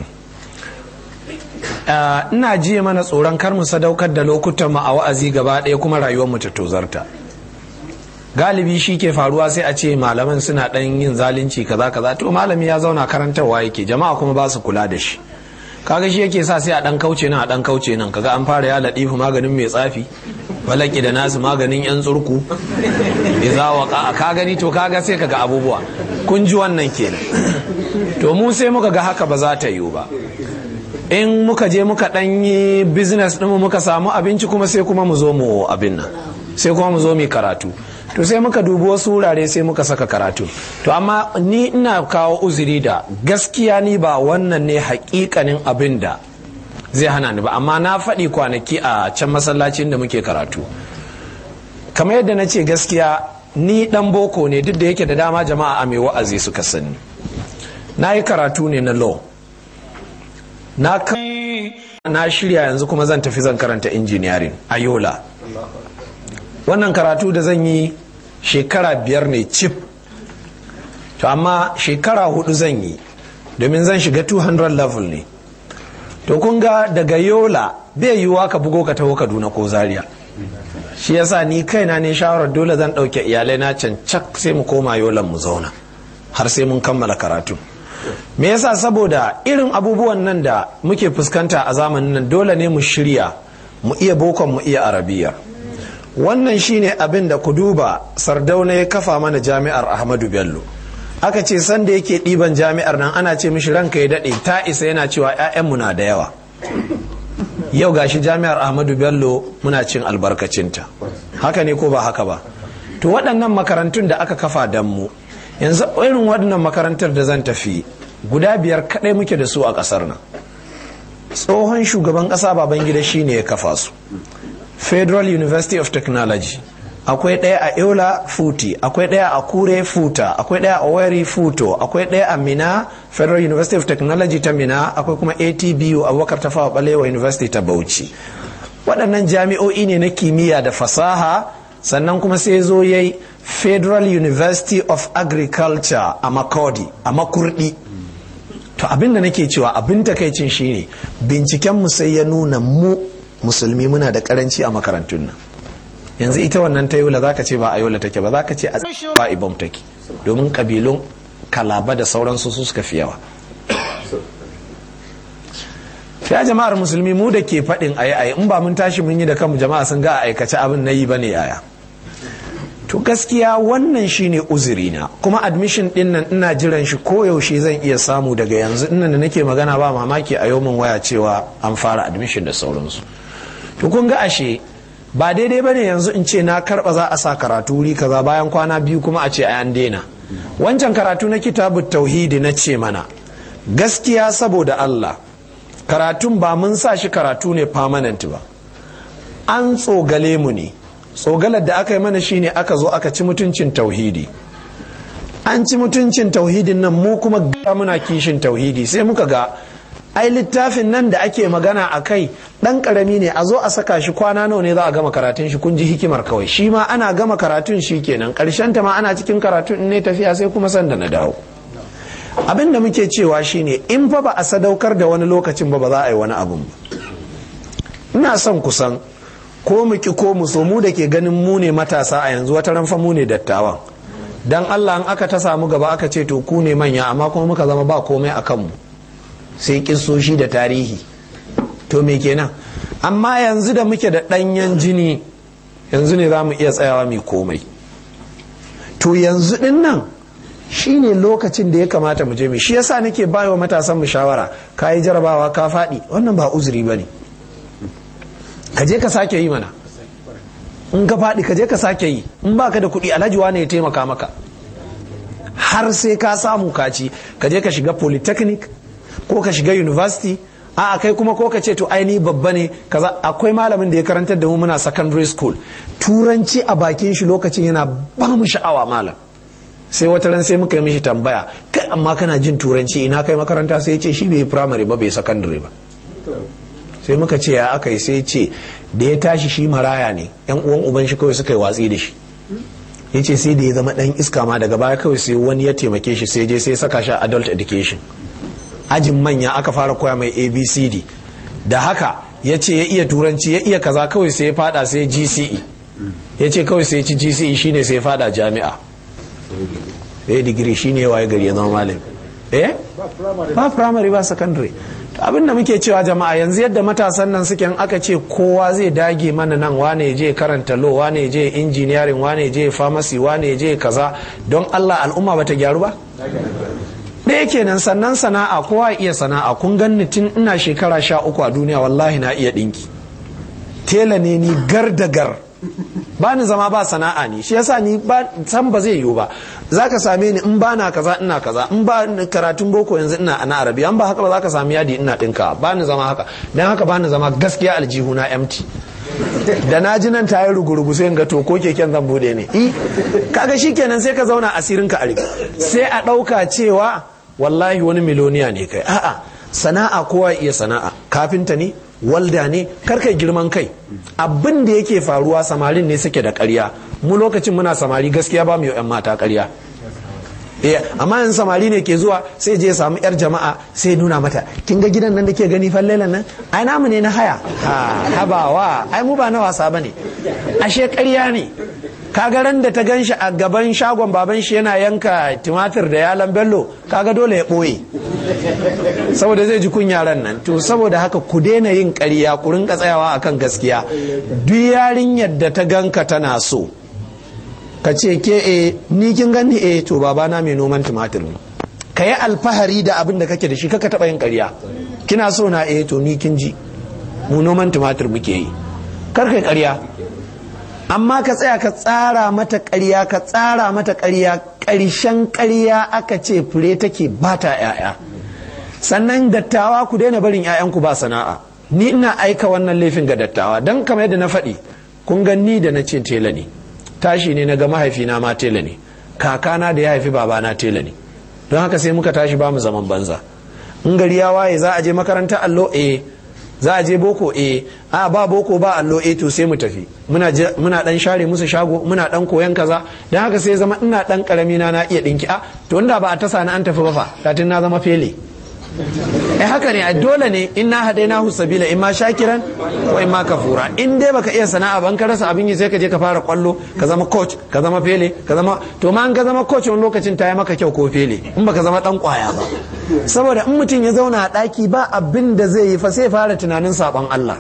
Ah, ina jiye mana tsoron kar mu sadaukar da lokutan mu a wa'azi gaba ɗaya kuma rayuwar mu ta tozarta galibi shi ke faruwa sai a ce malaman suna ɗan yin zalunci kaza kaza to malami ya zauna karantarwa yake jama'a kuma ba su kula da shi kaga shi yake sa sai a ɗan kauce nan a ɗan kauce nan kaga an fara ya latifu maganin mai tsafi balaki da nasu maganin yan tsurku iza waka ka gani to kaga sai kaga abubuwa kun ji wannan kenan to mu sai muka ga haka ba za ta yiwu ba in muka je muka ɗan yi business ɗinmu muka samu abinci kuma sai kuma mu zo mu abin nan sai kuma mu zo mu yi karatu to sai muka dubi wasu wurare sai muka saka karatu to amma ni ina kawo uzuri da gaskiya ni ba wannan ne hakikanin abin da zai hana ni ba amma na faɗi kwanaki a can masallacin da muke karatu kamar yadda na ce gaskiya ni ɗan boko ne duk da yake da dama jama'a a mai wa'azi suka sani na yi karatu ne na law na ka- na shirya yanzu kuma zan tafi zan karanta engineering a yola wannan karatu da zan yi shekara biyar ne cif to amma shekara hudu zan yi domin zan shiga 200 level ne to kun ga daga yola bai yiwuwa ka bugo ka taho kaduna ko zaria shi yasa ni kaina ne shawarar dole zan ɗauke iyalai na can cak sai mu koma yolan mu zauna har sai mun kammala karatu me yasa saboda irin abubuwan nan da muke fuskanta a zamanin nan dole ne mu shirya mu iya bokon mu iya arabiya wannan shine abin da ku duba sardauna ya kafa mana jami'ar ahmadu bello aka ce sanda yake ɗiban jami'ar nan ana ce mishi ranka ya daɗe ta isa yana cewa 'ya'yanmu na da yawa yau gashi jami'ar ahmadu bello muna cin albarkacinta haka ne ko ba haka ba to waɗannan makarantun da aka kafa don mu yanzu irin waɗannan makarantar da zan tafi guda biyar kaɗai muke da su a ƙasar nan tsohon shugaban ƙasa babangida shine ya kafa su federal university of technology akwai ɗaya a eula futi akwai ɗaya a kure futa akwai ɗaya a wari futo akwai ɗaya a mina federal university of technology ta mina akwai kuma atbu abubakar tafawa balewa university ta bauchi waɗannan jami'o'i ne na kimiyya da fasaha sannan kuma sai zo yayi federal university of agriculture a makodi a makurdi to abin da nake cewa abin takaicin shine binciken mu sai ya nuna mu musulmi muna da karanci a makarantun nan yanzu ita wannan ta yola zaka ce ba a yola take ba zaka ce a ba ibom take domin kabilun kalaba da sauransu su suka fi yawa ya jama'ar musulmi mu da ke faɗin ayi ayi in ba mun tashi mun yi da kanmu jama'a sun ga a aikace abin na yi bane yaya to gaskiya wannan shine uzurina kuma admission din nan ina jiran shi koyaushe zan iya samu daga yanzu innan da nake magana ba mamaki a yau min waya cewa an fara admission da sauransu to kun ga ashe ba daidai bane yanzu in ce na karba za a sa karatu wuri kaza bayan kwana biyu kuma a ce a an daina wancan karatu na kitabut tauhidi na ce mana gaskiya saboda Allah karatun ba mun sa shi karatu ne permanent ba an tsogale mu ne tsogalar da aka yi mana shine aka zo aka ci mutuncin tauhidi an ci mutuncin tauhidin nan mu kuma ga muna kishin tauhidi sai muka ga ai littafin nan da ake magana a kai ɗan ƙarami ne a zo a saka shi kwana nawa ne za a gama karatun shi kun ji hikimar kawai shi ma ana gama karatun shi kenan ƙarshen ta ma ana cikin karatun in ne tafiya sai kuma sanda na dawo abin da muke cewa shine in fa ba a sadaukar da wani lokacin ba ba za a yi wani abun ba ina son kusan ko mu ki ko mu so mu da ke ganin mu ne matasa a yanzu wata ran fa mu ne dattawan dan Allah in aka ta samu gaba aka ce to ku ne manya amma kuma muka zama ba komai a kanmu sai kissoshi da tarihi to me kenan amma yanzu da muke da ɗanyen jini yanzu ne za mu iya tsayawa mai komai to yanzu din nan shine lokacin da ya kamata mu je mu shi yasa nake bayo matasan mu shawara ka yi jarabawa ka faɗi wannan ba uzuri ba ne ka je ka sake yi mana in ka faɗi ka je ka sake yi in baka da kuɗi alhaji wane ya taimaka maka har sai ka samu kaci ka je ka shiga polytechnic ko ka shiga university a kai kuma ko ka ce to aini babba ne kaza akwai malamin da ya karantar da mu muna secondary school turanci a bakin shi lokacin yana ba mu sha'awa malam sai wata ran sai muka yi mishi tambaya kai amma kana jin turanci ina kai makaranta sai ya ce shi bai primary ba bai secondary ba sai muka ce ya aka yi sai ce da ya tashi shi maraya ne yan uwan uban shi kawai suka yi watsi da shi ya ce sai da ya zama dan iska ma daga baya kawai sai wani ya taimake shi sai je sai saka shi adult education ajin manya aka fara koya mai abcd da haka ya ce ya iya turanci ya iya kaza kawai sai ya fada sai gce ya ce kawai sai ci gce shine sai ya fada jami'a ya digiri shine ya waye gari ya zama malami eh ba primary ba secondary abin da muke cewa jama'a yanzu yadda matasan nan suke aka ce kowa zai dage mana nan wane je karanta law wane je engineering wane je pharmacy wane je kaza don Allah al'umma bata gyaru ba ɗaya kenan sannan sana'a kowa iya sana'a kun ganni tun ina shekara sha uku a duniya wallahi na iya ɗinki tela ne ni gar da gar ba ni zama ba sana'a ne shi yasa ni ba san ba zai yiwu ba zaka same ni in ba na kaza ina kaza in ba karatun boko yanzu ina ana arabi an ba haka ba zaka sami yadi ina dinka ba ni zama haka dan haka ba ni zama gaskiya aljihu na empty da na ji nan tayi rugurugu sai ga to ko keken zan bude ne i kaga shikenan sai ka zauna asirin ka a sai a dauka cewa wallahi wani miloniya ne kai a'a sana'a kowa iya sana'a kafinta ne walda ne karka girman kai abin da yake faruwa samarin ne suke da ƙarya mu lokacin muna samari gaskiya ba mu yan mata ƙarya eh amma yanzu samari ne ke zuwa sai je samu yar jama'a sai nuna mata kin ga gidan nan da ke gani fallelan nan ai namu ne na haya ha habawa ai mu ba na wasa bane ashe ƙarya ne kaga ran da ta gan shi a gaban shagon baban shi yana yanka tumatir da yalan bello kaga dole ya ɓoye saboda zai ji kun yaran nan to saboda haka ku daina yin ƙarya ku rinka tsayawa akan gaskiya duk yarinyar da ta ganka tana so ka ce ke e ni kin gani e to babana mai noman tumatir ne ka yi alfahari da abin da kake da shi kaka taɓa yin ƙarya kina so na e to ni kin ji mu noman tumatir muke yi kar kai ƙarya amma ka tsaya ka tsara mata ƙarya ka tsara mata ƙarya ƙarshen ƙarya aka ce fure take ba ta 'ya'ya sannan dattawa ku daina barin 'ya'yanku ba sana'a ni ina aika wannan laifin ga dattawa don kamar yadda na faɗi kun ga ni da na ce tela ne tashi ne na ga mahaifina ma tela ne kakana da ya haifi babana tela ne don haka sai muka tashi ba mu zaman banza in gari ya waye za a je makarantar allo eh za a je boko eh a ba boko ba allo eh to sai mu tafi muna muna dan share musu shago muna dan koyan kaza dan haka sai zama ina dan karami na na iya dinki a to inda ba a tasa na an tafi ba fa katin na zama fele eh haka ne dole ne in na hade na sabila in ma shakiran ko in ma kafura in dai baka iya sana'a ban ka rasa abin yi sai ka je ka fara kwallo ka zama coach ka zama fele ka zama to ma an ka zama coach wani lokacin ta yi maka kyau ko fele in baka zama dan kwaya ba saboda in mutum ya zauna a daki ba abin da zai yi fa sai fara tunanin sabon Allah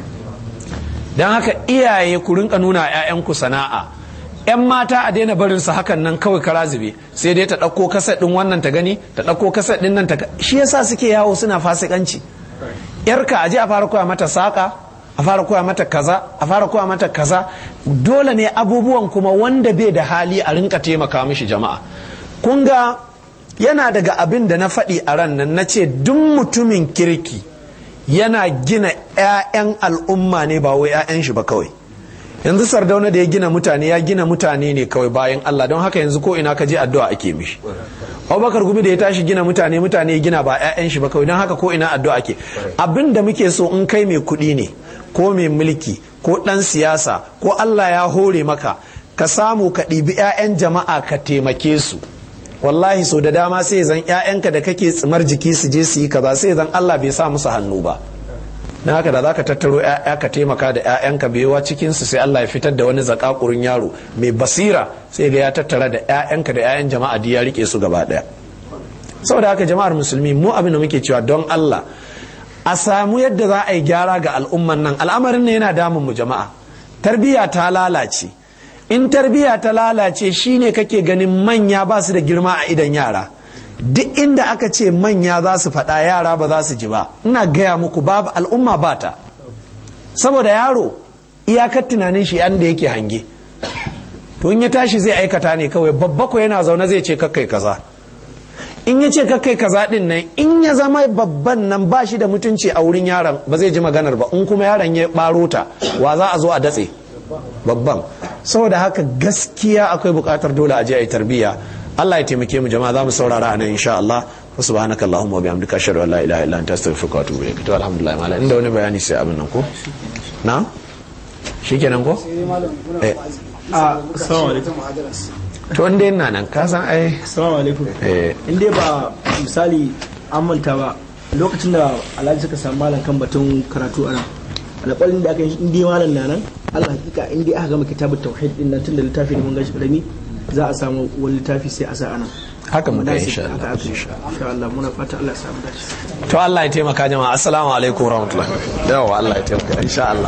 dan haka iyaye ku rinka nuna 'ya'yanku sana'a 'yan mata a daina barin su hakan nan kawai kara zube sai dai ta ɗauko kaset ɗin wannan ta gani ta ɗauko kaset ɗin nan ta shi yasa suke yawo suna fasikanci yarka aje a fara koya mata saƙa a fara koya mata kaza a fara koya mata kaza dole ne abubuwan kuma wanda bai da hali a rinka taimaka mishi jama'a kun ga yana daga abin da na faɗi a ran nan na ce duk mutumin kirki yana gina 'ya'yan al'umma ne ba wai 'ya'yan shi ba kawai yanzu sardauna da ya gina mutane ya gina mutane ne kawai bayan Allah don haka yanzu ko ina ka je addu'a ake mishi Abubakar Gumi da ya tashi gina mutane mutane ya gina ba 'ya'yan shi ba kawai don haka ko ina addu'a ake abin da muke so in kai mai kuɗi ne ko mai mulki ko ɗan siyasa ko Allah ya hore maka ka samu ka ɗibi 'ya'yan jama'a ka taimake su wallahi so da dama sai zan 'ya'yanka da kake tsimar jiki su je su yi kaza sai zan Allah bai sa musu hannu ba na haka da za ka tattaro 'ya'ya ka taimaka da 'ya'yanka baiwa cikinsu sai Allah ya fitar da wani zakakurin yaro mai basira sai ga ya tattara da 'ya'yanka da 'ya'yan jama'a ya rike su gaba daya saboda haka jama'ar musulmi mu abin da muke cewa don Allah a samu yadda za a yi gyara ga al'umman nan al'amarin ne yana damun mu jama'a tarbiyya ta lalace in tarbiyya ta lalace shine kake ganin manya ba su da girma a idan yara duk inda aka ce manya za su faɗa yara ba za su ji ba ina gaya muku babu al'umma ba ta saboda yaro iyakar tunanin shi da yake hange to in ya tashi zai aikata ne kawai babba ko yana zaune zai ce kakkai kaza in ya ce kakkai kaza din nan in ya zama babban nan ba shi da mutunci a wurin yaron ba zai ji maganar ba in kuma yaron ya baro ta wa za a zo a datse babban saboda haka gaskiya akwai bukatar dole a je a yi tarbiyya Allah ya taimake mu jama'a za mu saurara a nan insha Allah wa subhanaka allahumma wa bihamdika ashhadu an la ilaha illa anta astaghfiruka wa atubu ilaik to alhamdulillah malam inda wani bayani sai abin nan ko na shikenan ko eh assalamu alaikum to inda yana nan ka san ai assalamu alaikum eh in dai ba misali an manta ba lokacin da alhaji suka samu malam kan batun karatu a nan alƙalin da aka yi in dai malam na nan Allah hakika in dai aka gama kitabut tauhid din nan tun da littafi ne mun gashi karami za a samu wani littafi sai a sa anan haka mu kai Munasib, insha haka Allah aka yi. insha Allah muna fata Allah ya samu dace to Allah ya taimaka jama'a assalamu alaikum warahmatullahi yawa Allah ya taimaka insha Allah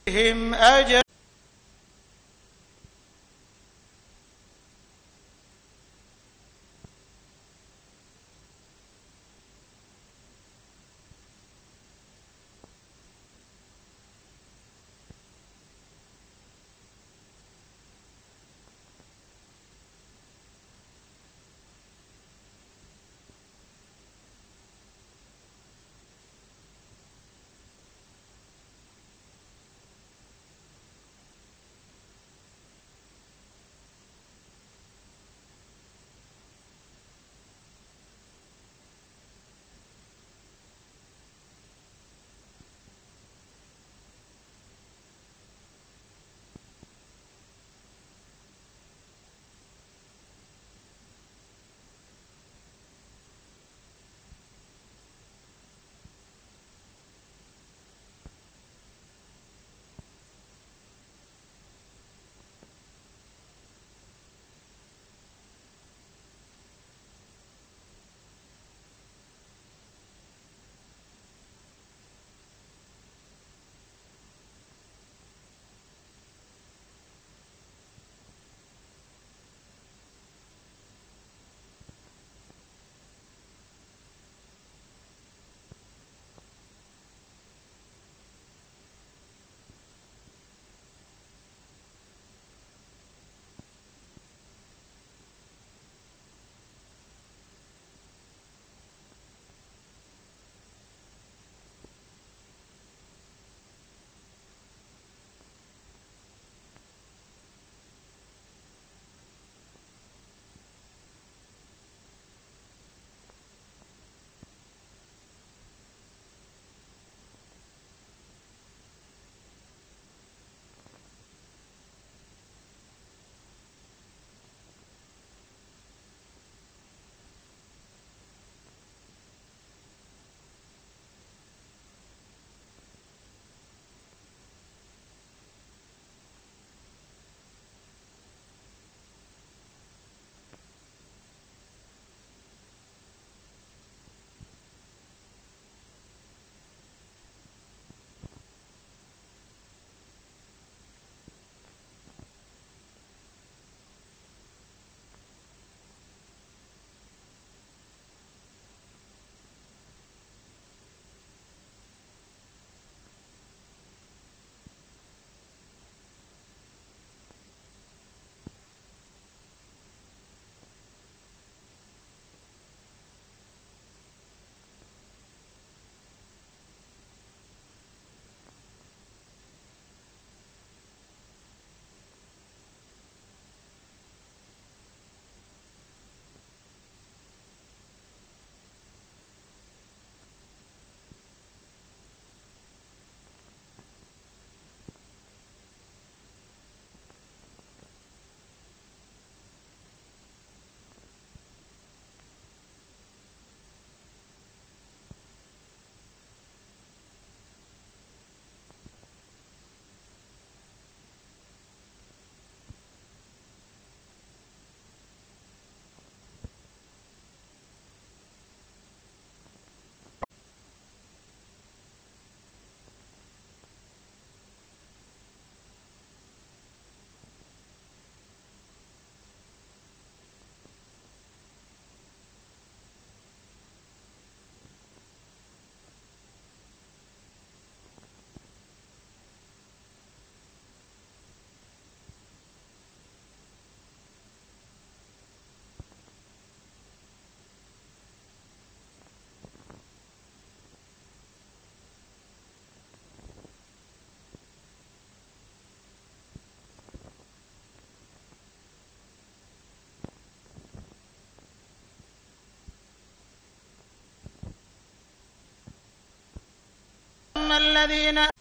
هم أجل الذين